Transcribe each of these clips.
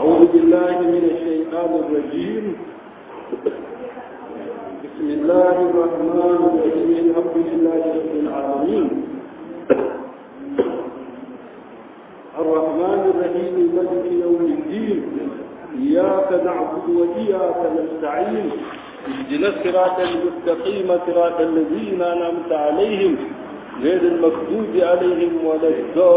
أعوذ بالله من الشيطان الرجيم بسم الله الرحمن الرحيم الحمد لله رب العالمين الرحمن الرحيم ملك يوم الدين إياك نعبد وإياك نستعين اهدنا الصراط المستقيم صراط الذين أنعمت عليهم غير المكذوب عليهم ولا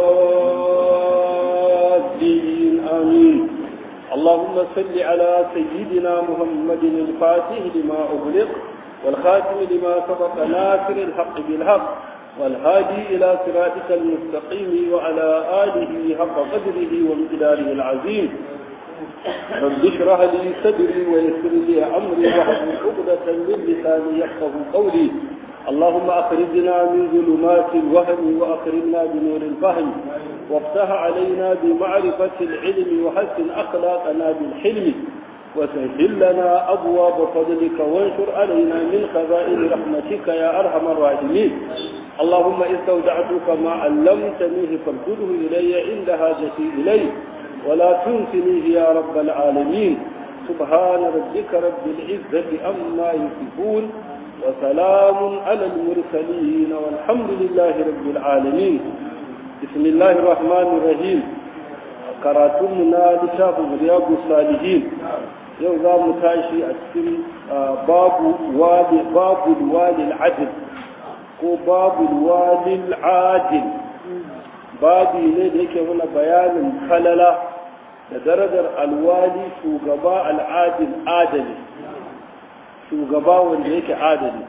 الضالين آمين اللهم صل على سيدنا محمد الفاتح لما أغلق والخاتم لما سبق ناصر الحق بالحق والهادي إلى صراطك المستقيم وعلى آله حق قدره وامتداره العظيم رب اشرح لي صدري ويسر لي أمري واحلل عقدة من لساني يفقه قولي اللهم أخرجنا من ظلمات الوهم وأخرجنا بنور الفهم وافتح علينا بمعرفة العلم وحسن أخلاقنا بالحلم وسهل لنا أبواب فضلك وانشر علينا من خزائن رحمتك يا أرحم الراحمين اللهم استودعتك ما علمتنيه فارده إلي عند حاجتي إليه ولا تنسنيه يا رب العالمين سبحان ربك رب العزة أما يصفون وسلام على المرسلين والحمد لله رب العالمين بسم الله الرحمن الرحيم karatunmu na littafin riyadu salihin yau za mu tashi a cikin babu walil adil ko babu walil adil babi ne da yake mana bayanin kalala da darajar alwali shugaba al'adil adali shugaba wanda yake adali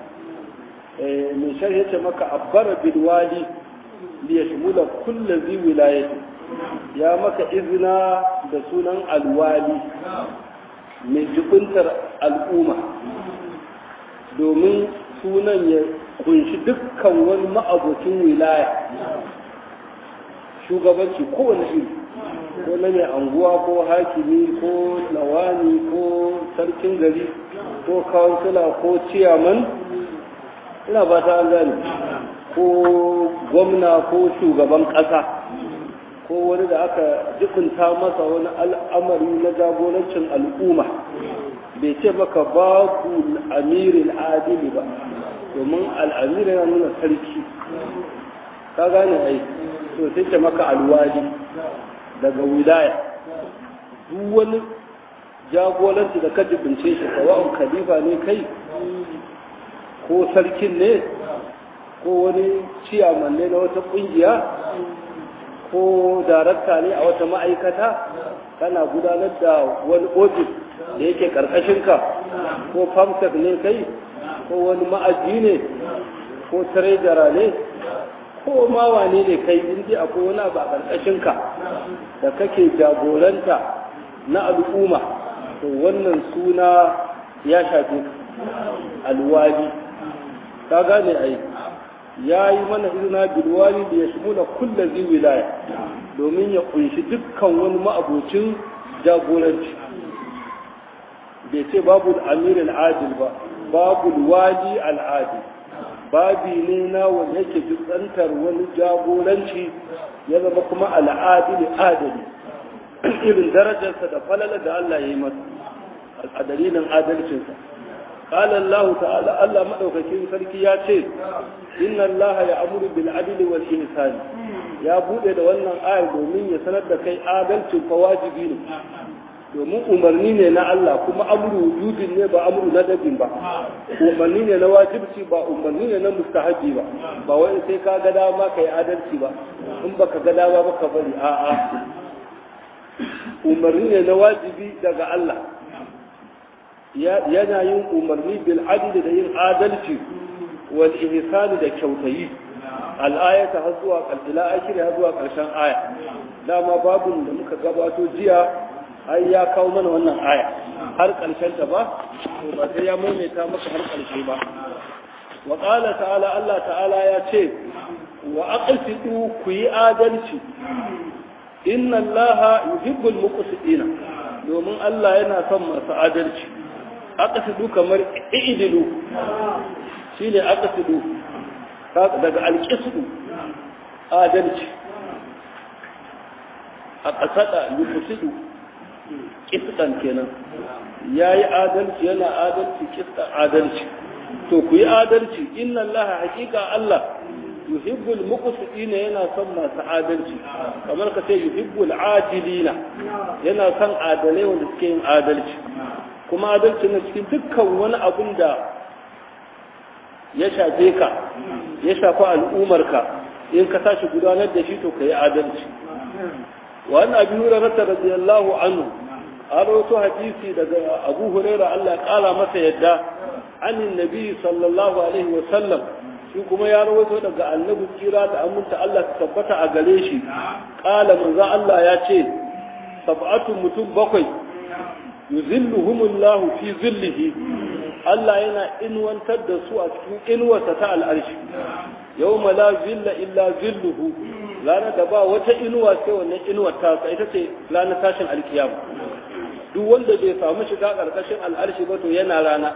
mai sharhi ce maka abbara bilwali liyashmula kulla zi wilayati ya maka izina da sunan alwali mai jibintar al'umma domin sunan ya kunshi dukkan wani ma'abocin wilaya shugabanci kowane iri ko na mai anguwa ko hakimi ko lawani ko sarkin gari ko kawansila ko ciyaman ina ba ta gani ko gwamna ko shugaban ƙasa ko wani da aka jikunta masa wani al'amari na jagorancin al'umma bai ce maka babu amirin adili ba domin al'amiri yana nuna sarki ka gane ai to sai ce maka alwali daga wilaya duk wani jagoranci da ka jibince shi sawa'un khalifa ne kai ko sarkin ne ko wani ciyaman ne na wata kungiya ko darakta ne a wata ma'aikata kana gudanar da wani ofis da yake karkashinka ko famsek ne kai ko wani ma'aji ne ko trejara ne ko ma wane ne kai inda akwai wani abu a karkashinka da kake jagoranta na al'umma to wannan suna ya shafe alwali ka gane ai ya yi mana izina bilwali da ya shimula kulla zai wilaya domin ya kunshi dukkan wani ma'abocin jagoranci bai ce babu amirin adil ba babu wali al'adil babi ne na wanda yake tsantar wani jagoranci ya zama kuma al'adil adali irin darajarsa da falala da Allah ya yi masa a dalilin adalcinsa قال الله تعالى الله مدوكاكين sarki ya ce inna allaha ya'muru bil adli wal ihsan ya bude da wannan ayar domin ya sanar da kai adalcin fa wajibi ne domin umarni ne na Allah kuma amru wujudin ne ba amru nadabin ba umarni ne na wajibci ba umarni ne na mustahabi ba ba wai sai ka ga dama kai adalci ba in baka ga dama ba ka bari a'a umarni ne na wajibi daga Allah yana yin umarni bil adli da yin adalci wal ihsani da kyautayi al ayata har zuwa ila akhiri har zuwa karshen aya dama babun da muka gabato jiya ai ya kawo mana wannan aya har karshen ta ba to ba sai ya maimaita maka har karshe ba wa qala ta'ala Allah ta'ala ya ce wa aqsitu ku yi adalci inna allaha yuhibbul muqsitina domin Allah yana son masu adalci aqsidu kamar i'dilu shine aqsidu daga alqisdu adalci a ƙasada yuqsidu kistan kenan ya yi adalci yana adalci kistan adalci to ku yi adalci inna allaha hakika allah yuhibbul muqsitina yana son masu adalci kamar ka ce yuhibbul adilina yana son adalai wanda suke yin adalci kuma adalci na cikin dukkan wani abun da ya shafe ka ya shafi al'umarka in ka tashi gudanar da shi to ka yi adalci wa an abi hurairah radiyallahu anhu an rawaito hadisi daga abu hurairah Allah ya kara masa yadda anin nabi sallallahu alaihi wa sallam shi kuma ya rawaito daga annabi kira da aminta Allah ta tabbata a gare shi kala manzo Allah ya ce sab'atu mutum bakwai yuzilluhumullahu fi zillihi Allah yana inwantar da su a cikin inuwarsa ta al'arshi yawma la zilla illa zilluhu ranar da ba wata inuwa sai wannan inuwar ta ita ce ranar tashin alkiyama duk wanda bai samu shiga karkashin al'arshi ba to yana rana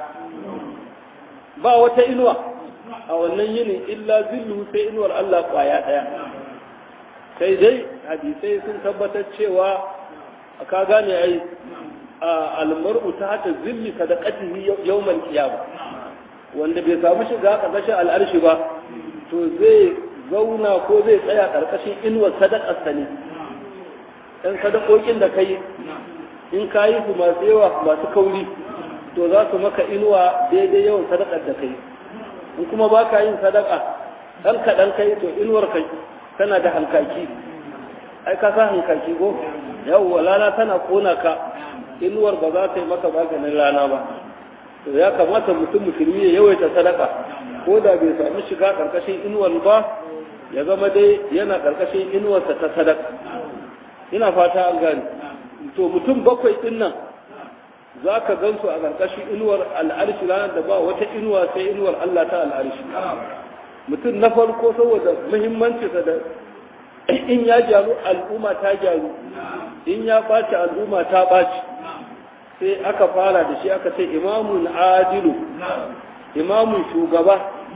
ba wata inuwa a wannan yinin illa zillu sai inuwar Allah kwaya ɗaya sai dai hadisai sun tabbatar cewa ka gane ai almar'u ta hata zilli sadaqatihi yawmal qiyama wanda bai samu shiga karkashin al'arshi ba to zai zauna ko zai tsaya karkashin inuwar sadaqarsa ne dan sadakokin da kai in kayi su masu yawa masu kauri to za su maka inuwa daidai yawan sadakar da kai in kuma ba ka yin sadaka ɗan kaɗan kai to inuwar kai tana da hankaki ai ka sa hankaki ko yawwa rana tana kona ka inuwar ba za ta yi maka maganin rana ba to ya kamata mutum musulmi ya yawaita sadaka ko da bai samu shiga ƙarƙashin inuwar ba ya zama dai yana ƙarƙashin inuwarsa ta sadaka ina fata an gane to mutum bakwai ɗin nan za ka gan su a ƙarƙashin inuwar al'arshi ranar da ba wata inuwa sai inuwar Allah ta al'arshi mutum na farko saboda muhimmancinsa da in ya gyaru al'umma ta gyaru in ya ɓaci al'umma ta ɓaci sai aka fara da shi aka ce imamun adilu imamun shugaba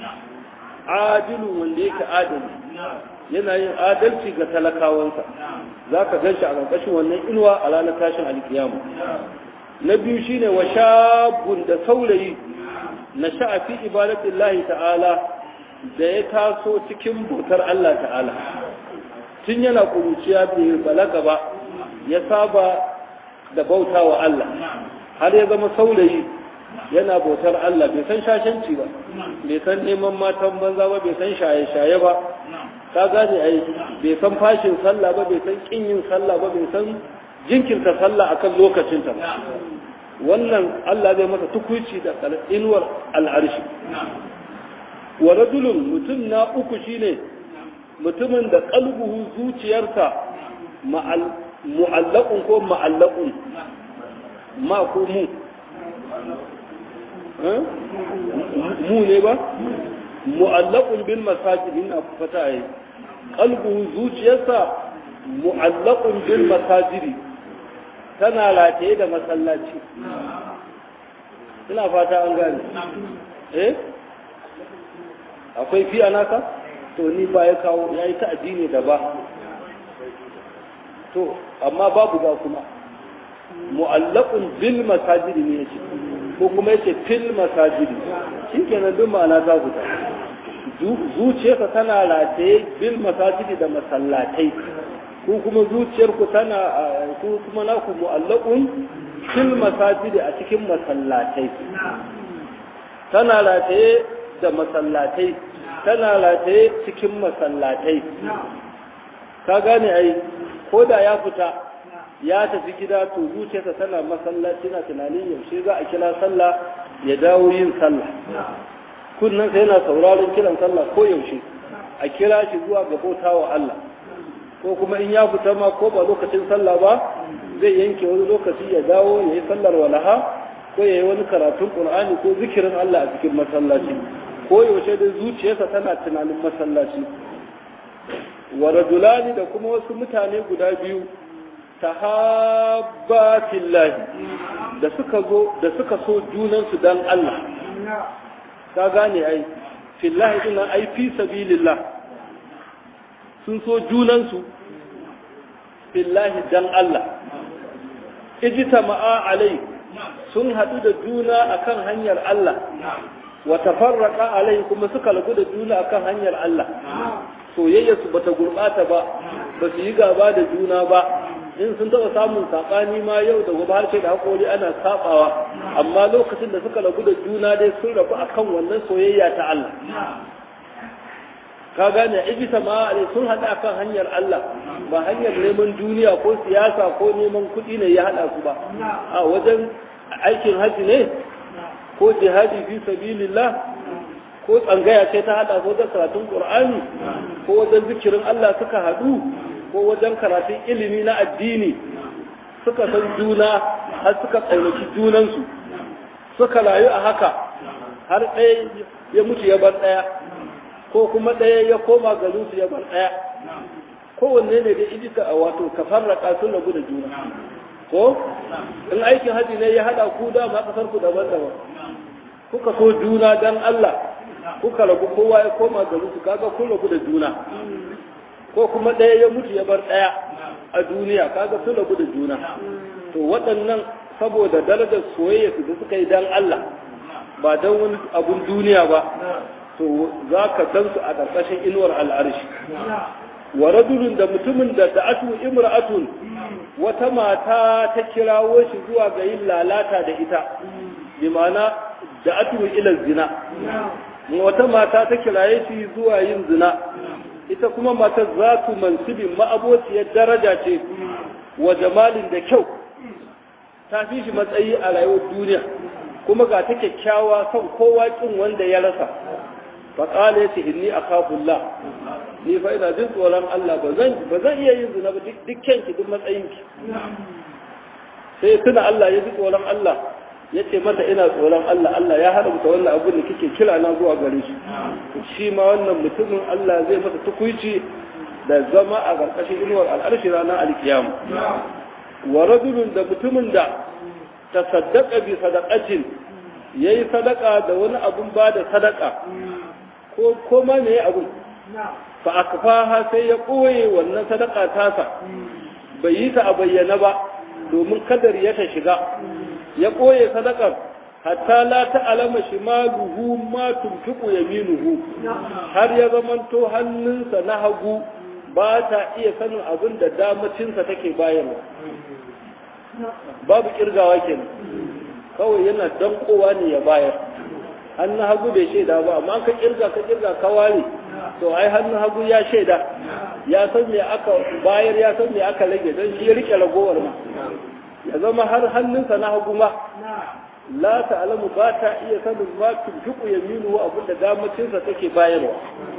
adilu wanda yake adali yana yin adalci ga talakawansa za ka gan shi a ƙarƙashin wannan inuwa a ranar tashin alkiyama na biyu shine wa shabun da saurayi na sha'afi ibadatillahi ta'ala da ya taso cikin bautar Allah ta'ala tun yana kuruciya bai balaga ba ya saba da bauta wa Allah har ya zama saurayi yana bautar Allah bai san shashanci ba bai san neman matan banza ba bai san shaye-shaye ba ka gane ai bai san fashin sallah ba bai san kin yin sallah ba bai san jinkirta sallah akan lokacinta wannan Allah zai masa tukuci da inuwar al'arshi wa rajulun mutum na uku shine mutumin da kalbuhu zuciyarsa mu'allaqun ko ma'allaqun ma ko mu mu ne ba mu'allaqun bil masajid ina fata yi qalbuhu zuciyarsa mu'allaqun bil masajidi tana rataye da masallaci ina fata an gane eh akwai fi naka to ni ba ya kawo ya yi ta addini da ba to amma babu ba kuma mu'allaqun bil masajidi ne yace ko kuma yace fil masajidi shikenan duk ma'ana ta fita zuciyarsa tana rataye bil masajidi da masallatai ko kuma zuciyarku tana ko kuma naku mu'allaqun fil masajidi a cikin masallatai tana rataye da masallatai tana rataye cikin masallatai ka gane ai ko da ya fita ya tafi gida to zuciyarsa tana masallaci na tunanin yaushe za a kira sallah ya dawo yin sallah kunnan sai yana sauraron kiran sallah ko yaushe a kira shi zuwa ga bautawa Allah ko kuma in ya fita ma ko ba lokacin sallah ba zai yanke wani lokaci ya dawo ya yi sallar walaha ko ya yi wani karatun qur'ani ko zikirin Allah a cikin masallaci ko yaushe da zuciyarsa tana tunanin masallaci wa rajulani da kuma wasu mutane guda biyu tahabba fillahi da suka zo da suka so junansu dan Allah ka gane ai fillahi din ai fi sabilillah sun so junansu fillahi dan Allah ijtama'a alai sun haɗu da juna akan hanyar Allah wa tafarraqa alai kuma suka lagu da juna akan hanyar Allah soyayya su bata gurbata ba ba su yi gaba da juna ba in sun taɓa samun saɓani ma yau da gobe harshe da haƙori ana saɓawa amma lokacin da suka rabu da juna dai sun rabu akan wannan soyayya ta Allah ka gane ibisa ma sun haɗa akan hanyar Allah ba hanyar neman duniya ko siyasa ko neman kuɗi ne ya haɗa su ba a wajen aikin haji ne ko jihadi fi sabilillah ko tsangaya ce ta haɗa ko wajen karatun qur'ani ko wajen zikirin Allah suka haɗu ko wajen karatun ilimi na addini suka san juna har suka ƙaunaci junansu suka rayu a haka har ɗaya ya mutu ya bar ɗaya ko kuma ɗaya ya koma garinsu ya bar ɗaya kowanne ne da ijita a wato ka farraka sun rabu da juna ko in aikin haji ne ya haɗa ku da ma kasar ku daban-daban kuka so juna dan Allah kuka rabu kowa ya koma garinsu kaga kun rabu da juna ko kuma ɗaya ya mutu ya bar ɗaya a duniya kaga sun rabu da juna to waɗannan saboda darajar soyayya su da suka yi dan Allah ba don wani abun duniya ba to za ka dan su a ƙarƙashin inuwar al'arshi wa rajulun da mutumin da da'atu imra'atun wata mata ta kirawo shi zuwa ga yin lalata da ita bi ma'ana da'atu ila zina wata mata ta kiraye shi zuwa yin zina ita kuma matar za su mansibin ma'abociyar daraja ce wa jamalin da kyau ta fi shi matsayi a rayuwar duniya kuma ga ta kyakkyawa son kowa kin wanda ya rasa faƙala ya ce inni a kafullah ni fa ina jin tsoron Allah ba zan iya yin zina ba duk kyanki duk matsayinki sai tuna Allah ya ji tsoron Allah ya ce mata ina tsoron Allah Allah ya haramta wannan abin da kike kira na zuwa gare shi shi ma wannan mutumin Allah zai masa tukuici da zama a ƙarƙashin inuwar al'arshi ranar alkiyama wa rajulun da mutumin da tasaddaqa bi sadaqatin yayi sadaka da wani abun ba da sadaka ko ko ma me abun fa akfaha sai ya koye wannan sadaka tasa bai yi ta a bayyana ba domin kadar ya ta shiga ya koye sadakar hatta la ta'lama shimaluhu ma tunfiqu yaminuhu har ya zamanto hannunsa na hagu ba ta iya sanin abin da damacinsa take bayarwa babu kirgawa kenan kawai yana dankowa ne ya bayar hannun hagu bai shaida ba amma ka kirga ka kirga ka ware to ai hannun hagu ya shaida ya san me aka bayar ya san me aka rage don shi ya rike ragowar ma ya zama har hannunsa na hagu ma la ta'lamu ba ta iya sanin ma tunfiqu yaminu abinda damacinsa take bayarwa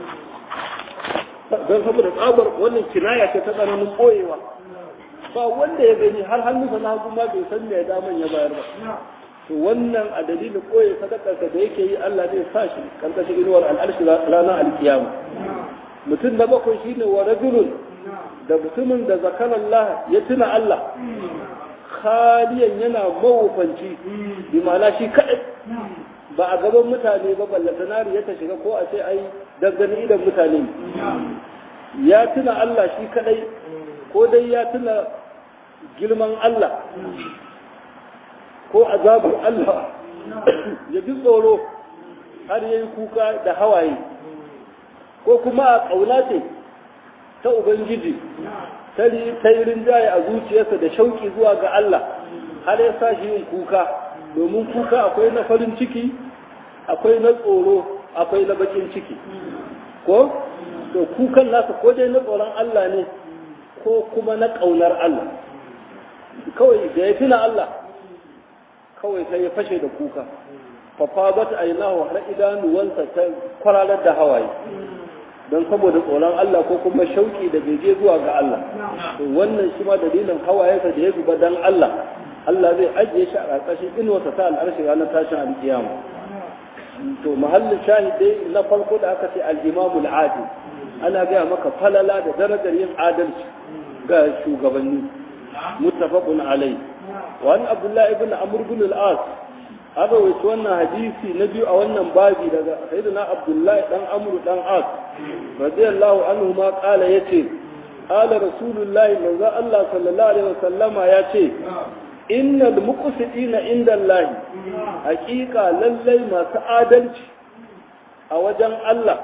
don saboda tsabar wannan kinaya ce ta tsananin koyewa ba wanda ya gani har hannunsa na hagu ma bai san me daman ya bayar ba to wannan a dalilin koye sadakarsa da yake yi Allah zai sa shi karkashin inuwar al'arshi ranar alkiyama mutum na bakwai shine wa rajulun da mutumin da zakarallah ya tuna Allah khaliyan yana mawufanci bi ma'ana shi kadai ba a gaban mutane ba ballatanari ya ta shiga ko a ce ai dangane idan mutane ya tuna Allah shi kadai ko dai ya tuna girman Allah ko azabar Allah ya ji tsoro har yayi kuka da hawaye ko kuma a ƙauna ce ta Ubangiji ta yi rinjaye a zuciyarsa da shauki zuwa ga Allah har ya sa shi yin kuka domin kuka akwai na farin ciki akwai na tsoro akwai na bakin ciki ko to kukan nasa ko dai na tsoron Allah ne ko kuma na ƙaunar Allah kawai da ya tuna Allah kawai sai ya fashe da kuka fafabat ainahu har idanuwansa ta kwararar da hawaye don saboda tsoron Allah ko kuma shauki da bege zuwa ga Allah to wannan shi ma dalilin hawayensa da ya zuba dan Allah Allah zai ajiye shi a ƙarƙashin inuwarsa ta al'arshi ranar tashin alƙiyama to mahallin shahidai na farko da aka ce al-imamul adil ana gaya maka falala da darajar yin adalci ga shugabanni muttafaqun alai wa an abdullahi ibn amr ibn al-as haka wace wannan hadisi na biyu a wannan babi daga sayyidina abdullahi dan amr dan as radiyallahu anhu ma qala yace qala rasulullahi manzo Allah sallallahu alaihi wasallama yace innal muqsitina inda Allah hakika lallai masu adalci a wajen Allah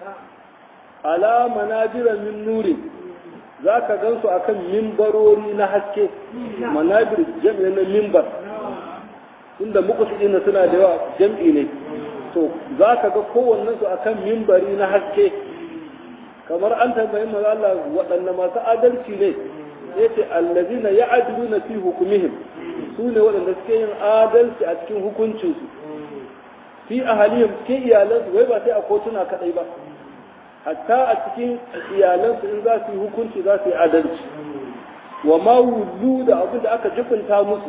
ala manajira min nuri zaka gansu akan mimbarori na haske manajir jam'i na mimbar inda muqsitina suna da yawa jam'i ne to zaka ga kowannen su akan mimbari na haske kamar an tambayi manzo Allah waɗanne masu adalci ne yace allazina ya'diluna fi hukumihim su ne waɗanda suke yin adalci a cikin hukuncinsu fi ahalihim cikin iyalansu wai ba sai a kotuna kaɗai ba hatta a cikin iyalansu in za su yi hukunci za su yi adalci wa ma wullu da abin da aka jifinta musu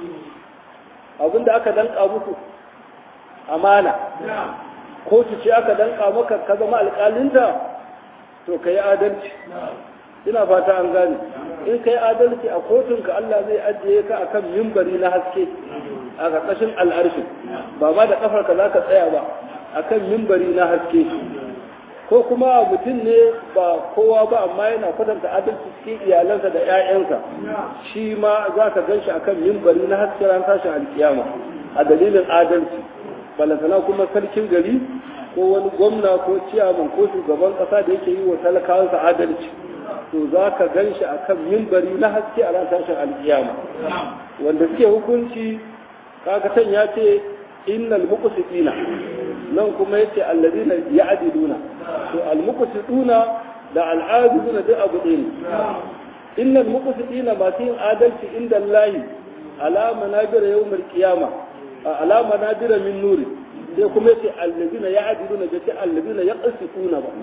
abin da aka danka musu amana kotu ce aka danka maka ka zama alƙalinta to ka yi adalci ina fata an gane in kai adalci a kotunka Allah zai ajiye ka akan mimbari na haske a ƙarƙashin al'arshi ba ma da ƙafarka za ka tsaya ba akan mimbari na haske ko kuma mutum ne ba kowa ba amma yana kwatanta adalci cikin iyalansa da 'ya'yansa shi ma za ka gan shi akan mimbari na haske ran tashin alkiyama a dalilin adalci balantana kuma sarkin gari ko wani gwamna ko ciyaman ko shugaban ƙasa da yake yi wa talakawansa adalci to za ka gan shi a kan mimbari na haske a ran tashin alkiyama wanda suke hukunci kaga can ya ce innal muqsitina nan kuma yace alladina ya'diluna to al muqsituna da al adiluna duk abu ɗaya ne innal muqsitina ba yin adalci inda Allah ala manabir yawmil qiyama ala manabir min nuri sai kuma yace alladina ya'diluna da ce alladina yaqsituna ba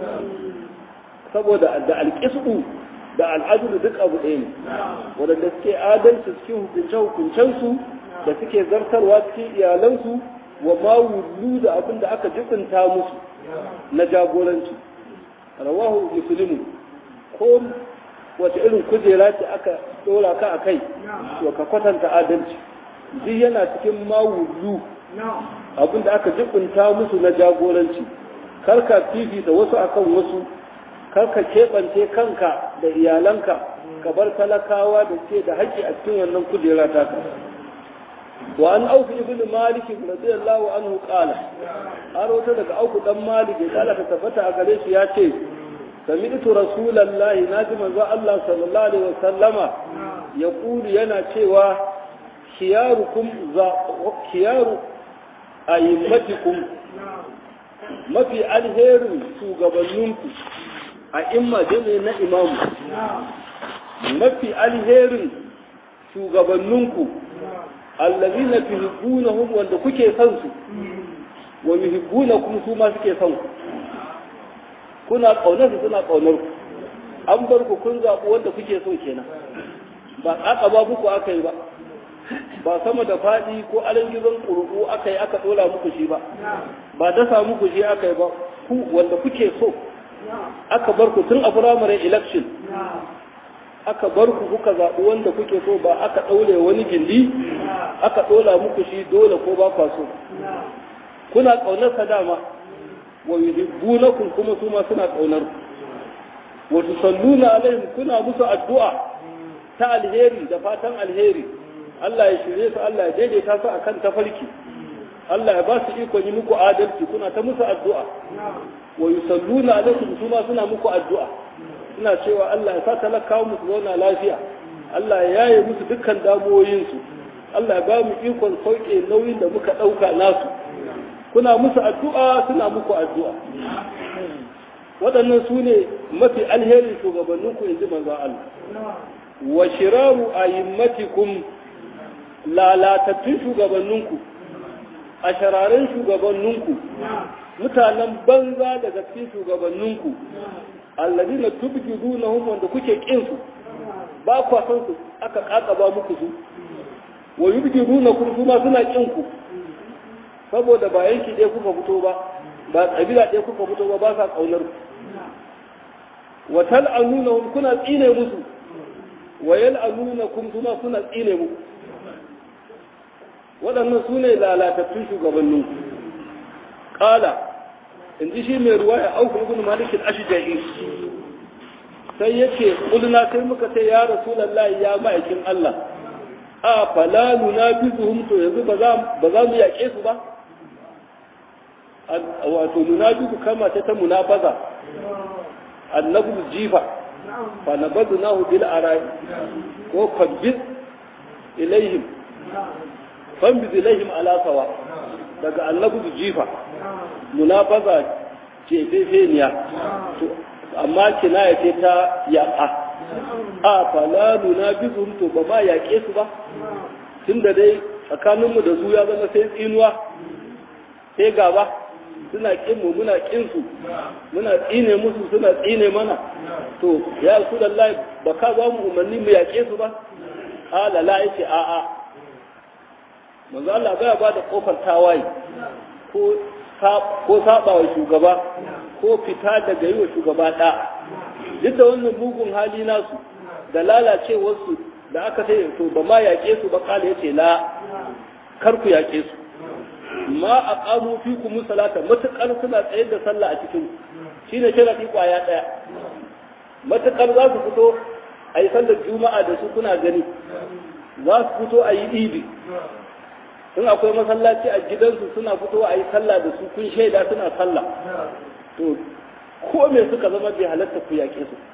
saboda da alƙisku da al'adulu duk abu ɗaya ne waɗanda suke adalci cikin hukunce-hukuncensu da suke zartarwa cikin iyalansu wa ma wullu da abin da aka jibinta musu na jagoranci rawahu muslimu ko wace irin kujera ce aka ɗora ka a kai to ka kwatanta adalci duk yana cikin ma wullu abin da aka jibinta musu na jagoranci karka fifita wasu akan wasu karka keɓance kanka da iyalanka ka bar talakawa da ce da haƙƙi a cikin wannan kujera taka wa an auku ibn malik radiyallahu anhu qala har wata daga auku dan malik ya kala ta tabbata a gare shi ya ce sami'tu rasulullahi naji manzo Allah sallallahu alaihi wasallama ya kulu yana cewa khiyarukum za khiyaru ayyamatikum mafi alherin shugabanninku a imma jami'i na imamu mafi alherin shugabanninku allazina tuhibbunahum wanda kuke son su wa yuhibbunakum su ma suke son ku kuna kaunar su suna kaunar ku an bar ku kun zaɓi wanda kuke so kenan ba aka ba muku aka yi ba ba sama da faɗi ko alangizon ƙurƙu aka yi aka ɗora muku shi ba ba dasa muku shi aka yi ba ku wanda kuke so aka bar ku tun a firamare election aka bar ku kuka zaɓi wanda kuke so ba aka ɗaure wani gindi aka ɗola muku shi dole ko ba kwa so kuna ƙaunar sa dama wa yuhibbunakum kuma su ma suna ƙaunar ku wa tusalluna alaihim kuna musu addu'a ta alheri da fatan alheri Allah ya shirye su Allah ya daidaita su akan tafarki Allah ya ba su iko yi muku adalci kuna ta musu addu'a wa yusalluna alaikum su ma suna muku addu'a suna cewa Allah ya sa talakawa musu zauna lafiya Allah ya yaye musu dukkan damuwoyinsu Allah ya ba mu ikon sauke nauyin da muka ɗauka nasu kuna musu addu'a suna muku addu'a waɗannan su ne mafi alherin shugabanninku in ji manzon Allah wa shiraru ayimmatikum lalatattun shugabanninku a shararen shugabanninku mutanen banza daga cikin shugabanninku alladina tubjidunahum wanda kuke kin su ba kwa san su aka kakaba muku su wa yubjidunakum kuma suna kin ku saboda ba yanki ɗaya kuka fito ba ba kabila ɗaya kuka fito ba ba sa kaunar ku wa tal'anunahum kuna tsine musu wa yal'anunakum kuma kuna tsine muku waɗannan su ne lalatattun shugabannin ƙala in ji shi mai ruwa ya auku ibn malikin ashja'i sai yake kulna sai muka ce ya rasulullahi ya ma'aikin Allah a falalu na bizuhum to yanzu ba za mu yaƙe su ba wato munafiku kama ta ta munafaza annabu jifa fa nabadnahu bil arai ko fabbiz ilaihim fambiz ilaihim ala sawa daga annabu jifa munafaza ce fefeniya to amma kinaya ce ta yaƙa a falalu na bizum to ba ma yaƙe su ba tunda dai tsakaninmu da su ya zama sai tsinuwa sai gaba suna kin mu muna kin su muna tsine musu suna tsine mana to ya su lallahi ba ka ba mu umarni mu yaƙe su ba ala la yace a a manzo Allah baya ba da kofar tawaye ko ko saba wa shugaba ko fita daga yi wa shugaba da duk da wannan mugun hali nasu da lalacewarsu da aka sai to ba ma yaƙe su ba kala yace la kar ku yaƙe su ma a ƙamu fi ku musalata matuƙar suna tsayar da sallah a cikin shi ne sharaɗi ƙwaya ɗaya matuƙar za su fito a yi sallar juma'a da su kuna gani za su fito a yi ibi in akwai masallaci a gidansu suna fito a yi sallah da su kun shaida suna sallah to ko me suka zama bai halatta ku yaƙe su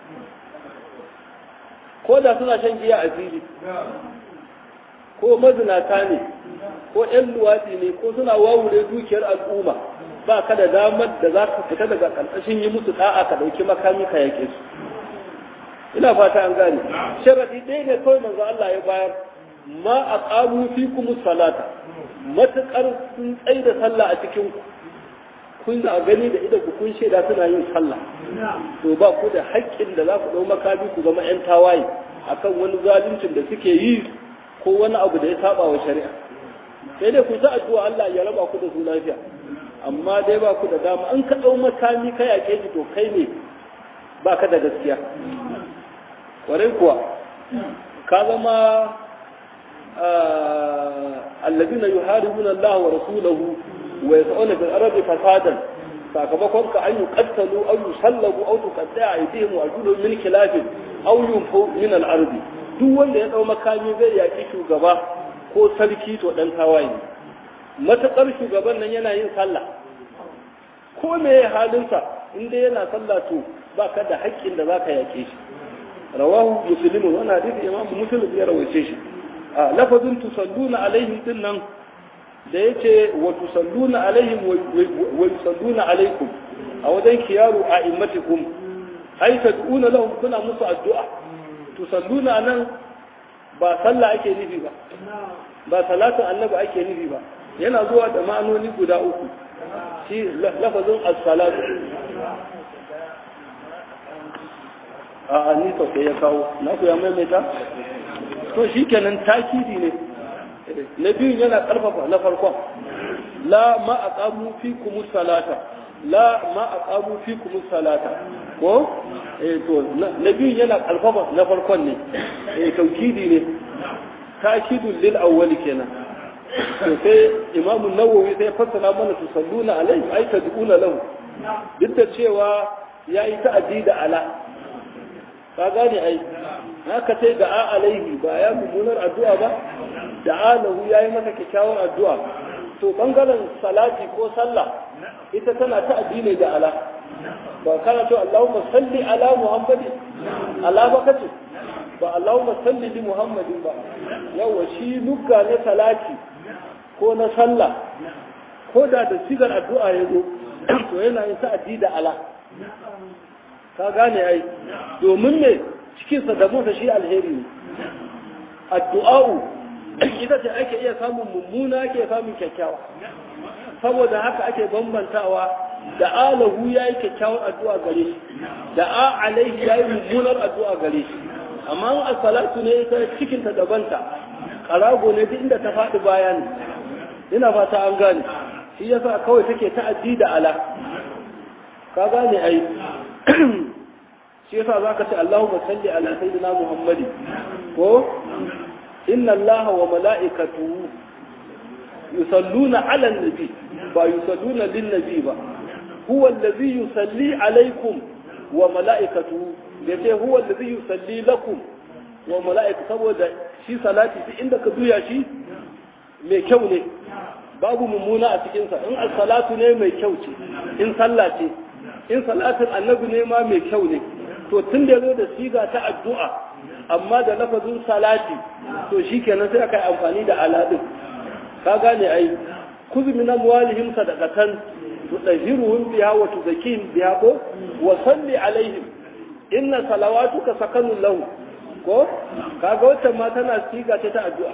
ko da suna shan giya a fili ko mazinata ne ko ‘yan luwaɗi ne ko suna wawure dukiyar al'umma ba ka da damar da za ka fita daga ƙarƙashin yi musu ɗa'a ka ɗauki makami ka yake su ina fata an gane sharaɗi ɗaya ne kawai manzo Allah ya bayar ma a ƙaru fi kuma salata matuƙar sun tsaye da sallah a cikin ku kun a gani da idan ku kun shaida suna yin sallah to ba ku da haƙƙin da za ku ɗau makami ku zama ‘yan tawaye akan wani zaluncin da suke yi ko wani abu da ya saba wa shari'a sai dai ku ta addu'a Allah ya raba ku da su lafiya amma dai ba ku da dama an ka dau makami ka yake ji to kai ne ba ka da gaskiya kwarai kuwa ka zama alladina yuharibuna Allah wa rasulahu wa yas'una bil ardi fasadan sakamakon ka an yuqattalu aw yusallabu aw tuqatta'a aydihim wa arjuluhum min khilafin aw yunfu min al ardi duk wanda ya dau makami zai yaki shugaba ko sarki to dan tawaye matuƙar shugaban nan yana yin sallah ko me ya halinsa in dai yana sallah to ba ka da haƙƙin da za ka yake shi rawahu muslimun wani hadisi imamu muslim ya rawaice shi a lafazin tusalluna alaihim din nan da yace wa tusalluna alaihim wa yusalluna alaikum a wajen kiyaru a immatikum ai tad'una lahum kuna musu addu'a tusalluna nan ba sallah ake nufi ba ba salatin annabi ake nufi ba yana zuwa da ma'anoni guda uku shi lafazin as-salatu a a ni sai ya kawo na ku ya maimaita to shikenan takidi ne na biyun yana karfafa na farkon la ma aqamu fikum salata la ma aqamu fikum salata ko eh to na biyun yana karfafa na farkon ne eh taukidi ne takidul lil awwali kenan to sai imamu nawawi sai fassara mana tusalluna alaihi ay tad'una lahu duk da cewa yayi ta'addi da ala ka gane ai haka sai da a alaihi ba ya mummunar addu'a ba da alahu yayi masa kyakkyawar addu'a to bangaren salati ko sallah ita tana ta'addi ne da ala ba kana to Allahumma salli ala Muhammadin ala ba kace ba Allahumma salli li Muhammadin ba yawa shi lugga ne salati ko na sallah ko da da sigar addu'a ya zo to yana yin ta'addi da ala ka gane ai domin ne cikin sa da mota shi alheri ne addu'a'u ita ce ake iya samun mummuna ake samun kyakkyawa saboda haka ake bambantawa da alahu yayi kyakkyawar addu'a gare shi da a alaihi yayi mummunar addu'a gare shi amma a salatu ne ita cikin ta dabanta karago ne duk inda ta faɗi baya ne ina fata an gane shi yasa kawai take ta'addi da ala ka gane ai shi yasa zaka ce Allahumma salli ala sayyidina Muhammadi ko inna Allah wa mala'ikatuhu yusalluna ala an-nabi ba yusalluna lin-nabi ba huwa alladhi yusalli alaykum wa mala'ikatuhu yace huwa alladhi yusalli lakum wa mala'ika saboda shi salati duk inda ka juya shi mai kyau ne babu mummuna a cikinsa in salatu ne mai kyau ce in sallah ce in salatin annabi ne ma mai kyau ne to tun da zo da siga ta addu'a amma da lafazin salati to shi kenan sai aka yi amfani da aladin ka gane ai kuzu min amwalihim sadaqatan tudahiruhum biha wa tuzakihim biha ko wa salli alaihim inna salawatuka sakanun lahu ko kaga wacce ma tana siga ce ta addu'a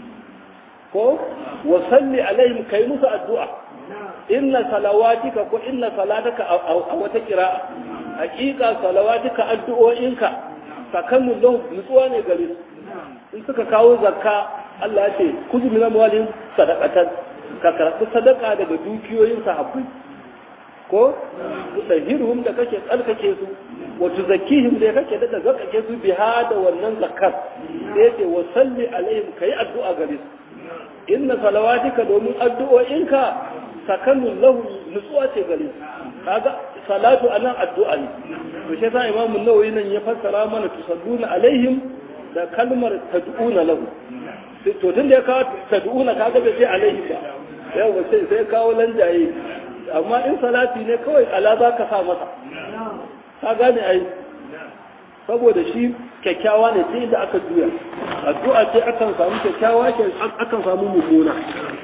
ko wa salli alaihim kai musu addu'a inna salawatika ko inna salataka a wata kira'a hakika salawatika addu'o'inka sakanun lahu nutsuwa ne gare su in suka kawo zakka Allah ya ce kuzu min amwalihim sadaqatan ka karɓi sadaka daga dukiyoyin sahabbai ko tahiruhum da kake tsarkake su wa tuzakkihim da kake da zakake su biha da wannan zakkar sai ce wa salli alaihim kai addu'a gare su inna salawatika domin addu'o'inka sakanun lahu nutsuwa ce gare su kaga salatu anan addu'a ne to shi yasa imamu nawawi nan ya fassara mana tusalluna alaihim da kalmar tad'una lahu to tun da ya kawo tad'una kaga bai ce alaihi ba yau sai sai kawo lanjaye amma in salati ne kawai ala za ka sa masa ka gane ai saboda shi kyakkyawa ne sai da aka juya addu'a ce akan samu kyakkyawa ke akan samu mummuna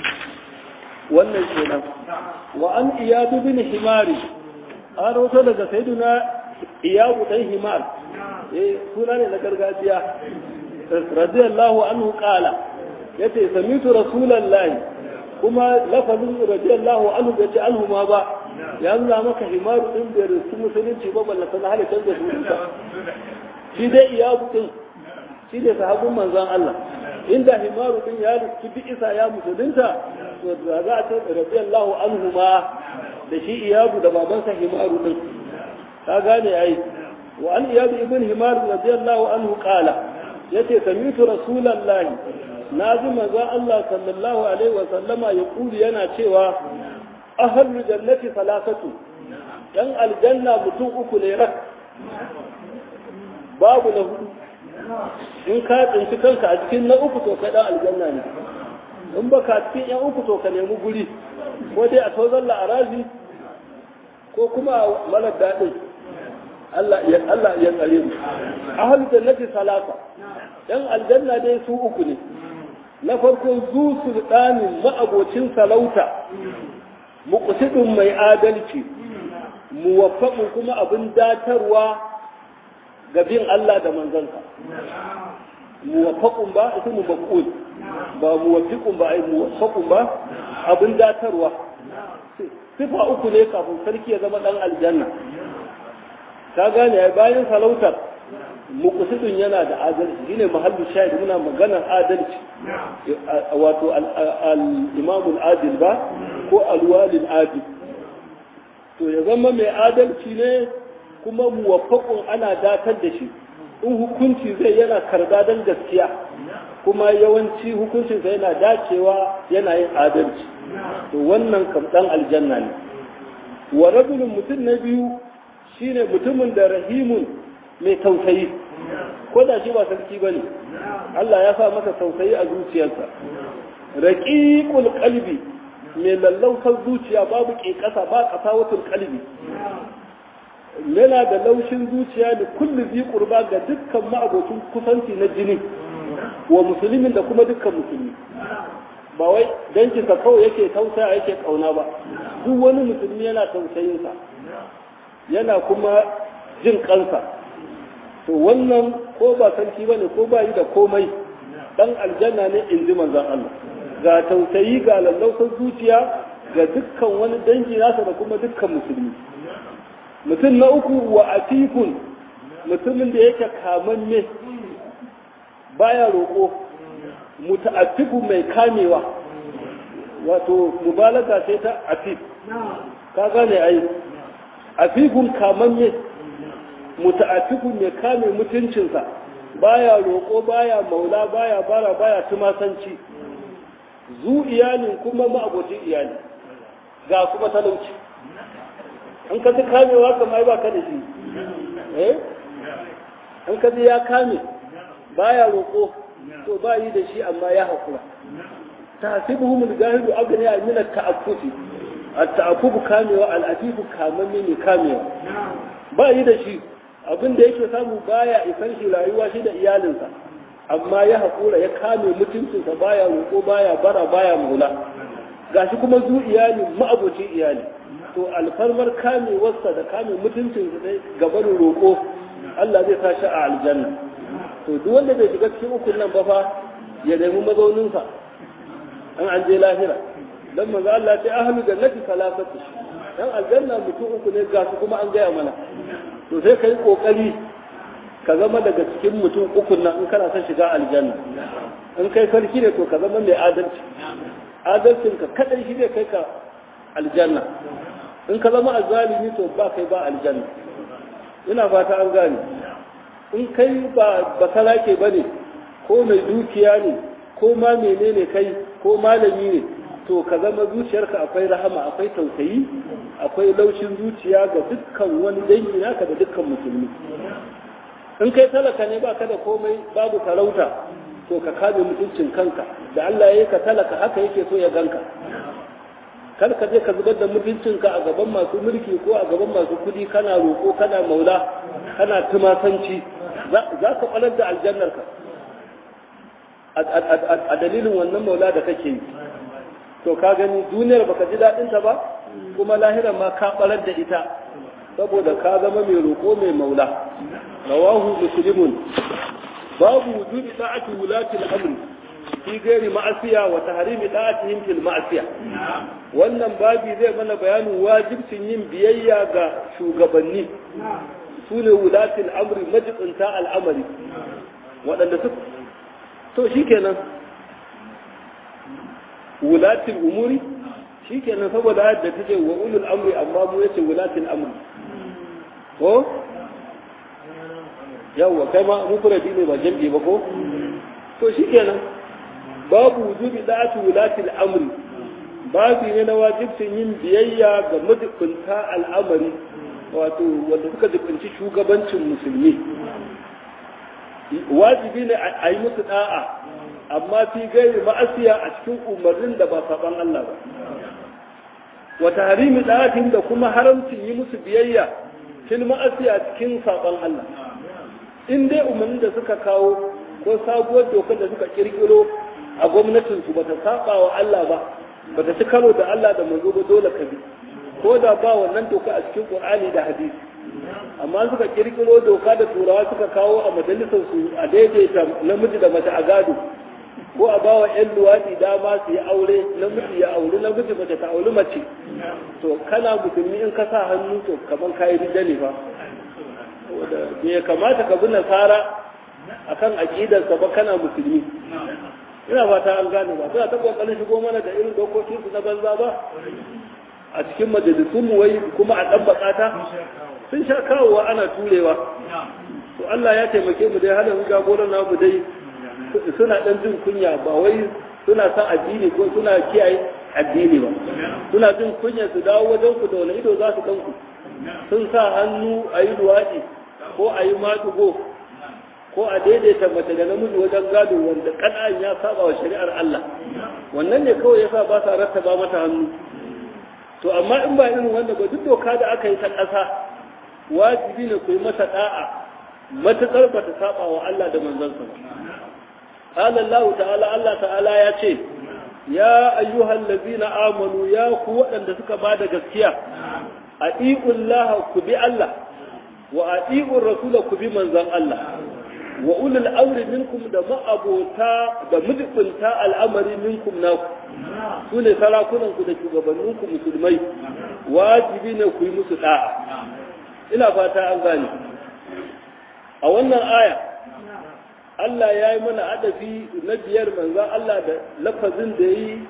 wannan kenan wa an iyadu bin himari an rawato daga sayyiduna iyadu dan himar eh suna ne na gargajiya radiyallahu anhu qala yace samitu rasulullahi kuma lafazin radiyallahu anhu bai ce anhu ma ba ya nuna maka himaru din da rusu musulunci ba balla sana halittar da sunansa shi dai iyabu din shi ne sahabin manzon Allah inda himaru din ya rusu bi isa ya musulunta to da za a ce radiyallahu anhu ma da shi iyabu da babansa himaru din ka gane ai wa an iyabu ibn himar radiyallahu anhu qala yace samitu rasulullahi na ji manzon Allah sallallahu alaihi wa sallama ya kuli yana cewa ahlul jannati salasatu dan aljanna mutum uku ne rak babu na hudu in ka tsinci kanka a cikin na uku to kai dan aljanna ne in ba ka cikin yan uku to ka nemi guri ko dai a tozalla a razi ko kuma a malar daɗin Allah ya Allah ya tsare mu ahlul jannati salasa dan aljanna dai su uku ne na farko zu sultanin ma'abocin salauta muqtidun mai adalci muwaffaqun kuma abin datarwa ga bin Allah da manzansa muwaffaqun ba ita mu maqul ba muwaffiqun ba ai muwaffaqun ba abin datarwa sifa uku ne kafin sarki ya zama dan aljanna ka gane ai bayan salautar muqsidun yana da adalci shine mahallu shahid muna maganar adalci wato al-imam al-adil ba ko al-walid adil to ya zama mai adalci ne kuma muwaffaqun ana datar da shi in hukunci zai yana karba don gaskiya kuma yawanci hukuncinsa yana dacewa yana yin adalci to wannan kam dan aljanna ne wa rajulun mutum na biyu shine mutumin da rahimun mai tausayi ko da shi ba sarki ba ne Allah ya sa masa tausayi a zuciyarsa raqiqul qalbi mai lallausar zuciya babu ƙeƙasa ba ƙasawatul qalbi yana da laushin zuciya da kullu bi qurba ga dukkan ma'abocin kusanci na jini wa musulmin da kuma dukkan musulmi ba wai danki sa kawai yake tausaya yake kauna ba duk wani musulmi yana tausayin sa yana kuma jin kansa to wannan ko ba sarki bane ko ba yi da komai dan aljanna ne in ji manzon Allah ga tausayi ga lallausar zuciya ga dukkan wani dangi nasa da kuma dukkan musulmi mutum na uku wa atikun mutumin da yake kamanne baya roƙo muta'attiku mai kamewa wato mubalaga sai ta atif ka gane ai afikun kamanne muta'attiku mai kame mutuncinsa baya roƙo baya maula baya bara baya tumasanci zu iyalin kuma ma'abocin iyali ga kuma talauci an ka ji kamewa kamar ba ka da shi eh an ka ji ya kame baya roƙo to ba yi da shi amma ya haƙura tahsibuhum al-jahilu aghniya min at-ta'affufi at-ta'affufu kamewa al-afifu kamamme ne kamewa ba yi da shi abin da yake samu baya isan shi rayuwa shi da iyalinsa amma ya haƙura ya kame mutuncinsa baya roƙo baya bara baya maula gashi kuma zu iyali ma'abocin iyali to alfarmar kamewarsa da kame mutuncinsa dai gaban roƙo Allah zai sa shi a aljanna to duk wanda bai shiga cikin ukun nan ba fa ya nemi mazauninsa an an je lahira dan manzo Allah ce ahlu jannati salasatu dan aljanna mutum uku ne ga su kuma an gaya mana to sai kai kokari ka zama daga cikin mutum uku nan in kana son shiga aljanna in kai sarki ne to ka zama mai adalci adalcin ka kadai shi zai kai ka aljanna in ka zama azzalimi to ba kai ba aljanna ina fata an gane in kai ba basarake bane ko mai dukiya ne ko ma menene kai ko malami ne to ka zama zuciyarka akwai rahama akwai tausayi akwai laushin zuciya ga dukkan wani dangi naka da dukkan musulmi in kai talaka ne baka da komai babu sarauta to ka kame mutuncin kanka da Allah ya yi ka talaka haka yake so ya ganka kar ka je ka zubar da mutuncinka a gaban masu mulki ko a gaban masu kudi kana roƙo kana maula kana tumasanci za ka ɓalar da aljannarka a dalilin wannan maula da kake yi to ka gani duniyar baka ji daɗinta ba kuma lahirar ma ka ɓarar da ita saboda ka zama mai roƙo mai maula rawahu muslimun babu wujudi ta'ati wulati al-amr fi gairi ma'asiya wa tahrimi ta'atihim fil ma'asiya wannan babi zai mana bayanin wajibcin yin biyayya ga shugabanni su ne wulati al-amri majibinta al'amari waɗanda su to shikenan wulati al-umuri shikenan saboda yadda take wa ulul amri amma mu yace wulati al-amri ko yawwa kai ma mufradi ne ba jam'i ba ko to shikenan babu wujubi da'atu wulati al-amri babu ne na wajibcin yin biyayya ga majibinta al'amari wato wanda suka jibinci shugabancin musulmi wajibi ne a yi musu da'a amma fi gairi ma'asiya a cikin umarnin da ba saban Allah ba wa tahrimi da'atin da kuma haramcin yi musu biyayya fil ma'asiya cikin saban Allah in dai umarnin da suka kawo ko sabuwar dokar da suka kirkiro a gwamnatinsu ba ta saba wa Allah ba ba ta ci karo da Allah da manzo ba dole ka bi ko da ba wannan doka a cikin Qur'ani da hadisi amma suka kirkiro doka da turawa suka kawo a majalisar su a daidaita namiji da mace a gado ko a bawa yan luwaɗi dama su yi aure namiji ya auri namiji mace ta auri mace to kana musulmi in ka sa hannu to kamar kayi rida ne fa bai kamata ka bi nasara akan aqidarsa ba kana musulmi ina fata an gane ba suna ta kokarin shigo mana da irin dokokin su na banza ba a cikin majalisun mu wai kuma a dan bakata sun sha kawowa ana turewa to Allah ya taimake mu dai halin jagoran namu dai suna dan jin kunya ba wai suna san addini ko suna kiyaye addini ba suna jin kunya su dawo wajen ku da wani ido za su kanku sun sa hannu a yi luwaɗi ko a yi matugo ko a daidaita mace da namiji wajen gado wanda kadan ya saba wa shari'ar Allah wannan ne kawai yasa ba sa rattaba mata hannu to amma in ba irin wanda ba duk doka da aka yi ta ƙasa wajibi ne ku yi mata da'a matuƙar ba ta saba wa Allah da manzansa ba qala Allah ta'ala Allah ta'ala ya ce ya ayyuhal ladzina amanu ya ku waɗanda suka bada gaskiya atiullaha ku bi Allah wa atiur rasula ku bi manzon Allah wa ulul amri minkum da ma'abota da mujibinta al'amari minkum naku su ne sarakunanku da shugabanninku musulmai wajibi ne ku yi musu da'a ina fata an gane a wannan aya Allah ya yi mana adafi na biyar manzan Allah da lafazin da yi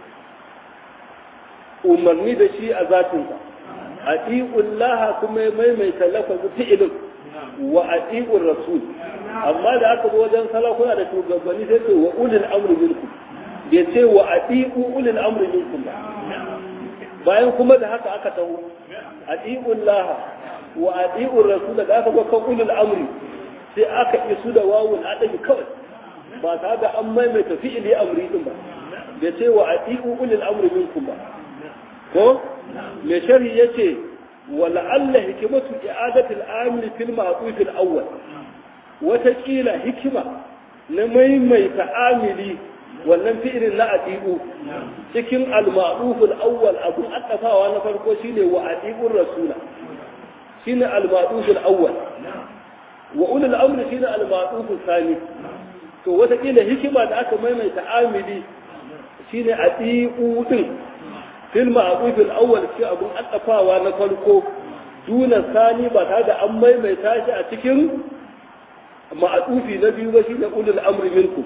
umarni da shi a zatinsa a laha kuma ya maimaita lafazin fi'ilin wa a rasul amma da aka zo wajen salakuna da shugabanni sai ce wa ulil amri minkum bai ce wa atiqu ulil amri minkum ba bayan kuma da haka aka taho atiqu Allah wa atiqu rasul da aka ga kan ulil amri sai aka isu da wawul adabi kawai ba tare da an maimaita fi'ili amri din ba bai ce wa ati'u ulil amri minkum ba ko me sharhi yace wa la'alla hikmatu i'adati al-amil fil ma'tuf al-awwal wata kila hikima na maimaita amili wannan fi'ilin na ati'u cikin al-ma'tuf al-awwal abu addafawa na farko shine wa ati'u rasula shine al-ma'tuf al-awwal wa ulul amri shine al-ma'tuf al-thani to wata kila hikima da aka maimaita amili shine ati'u din fil ma'ruf al-awwal shi abun addafawa na farko duna sani ba tare da an maimaita shi a cikin ma'adufi na biyu ba shine ulul amri minkum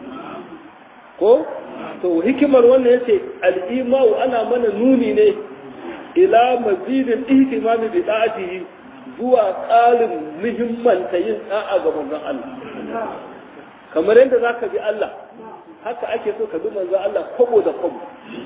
ko to hikimar wannan yace al-imau ana mana nuni ne ila mazidin ihtimami bi da'atihi zuwa ƙarin muhimmanta yin da'a ga manzon Allah kamar yadda zaka bi Allah haka ake so ka bi manzon Allah kwabo da kwabo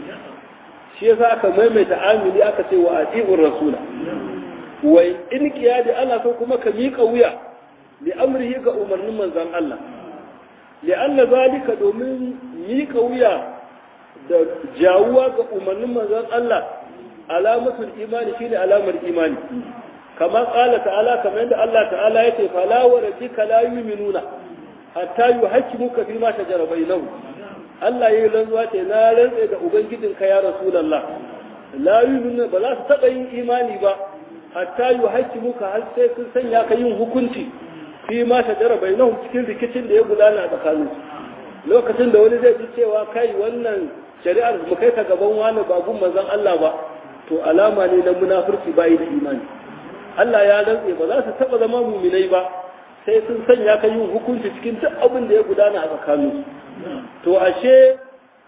shi yasa aka maimaita amili aka ce wa ati'ur rasula wai in kiyadi ana so kuma ka miƙa wuya li amrihi ga umarnin manzon Allah li anna zalika domin miƙa wuya da jawuwa ga umarnin manzon Allah alamatul imani shine alamar imani kamar qala ta'ala kamar yadda Allah ta'ala yace fala wa rabbika la yu'minuna hatta yuhaqqimuka fi ma shajara bainahum Allah ya yi rantsuwa ce na rantse da Ubangijinka ya Rasulallah, la yi ba za su taɓa yin imani ba, hatta yi haƙƙi muka har sai sun sanya ka yin hukunci fi ma shajara bai nahu cikin rikicin da ya gudana a tsakanin lokacin da wani zai ji cewa kai wannan shari'ar mu kai ka gaban wani babun manzon Allah ba to alama ne na munafurci bayi da imani Allah ya rantse ba za su taɓa zama muminai ba sai sun sanya ka yin hukunci cikin duk abin da ya gudana a tsakaninsu to ashe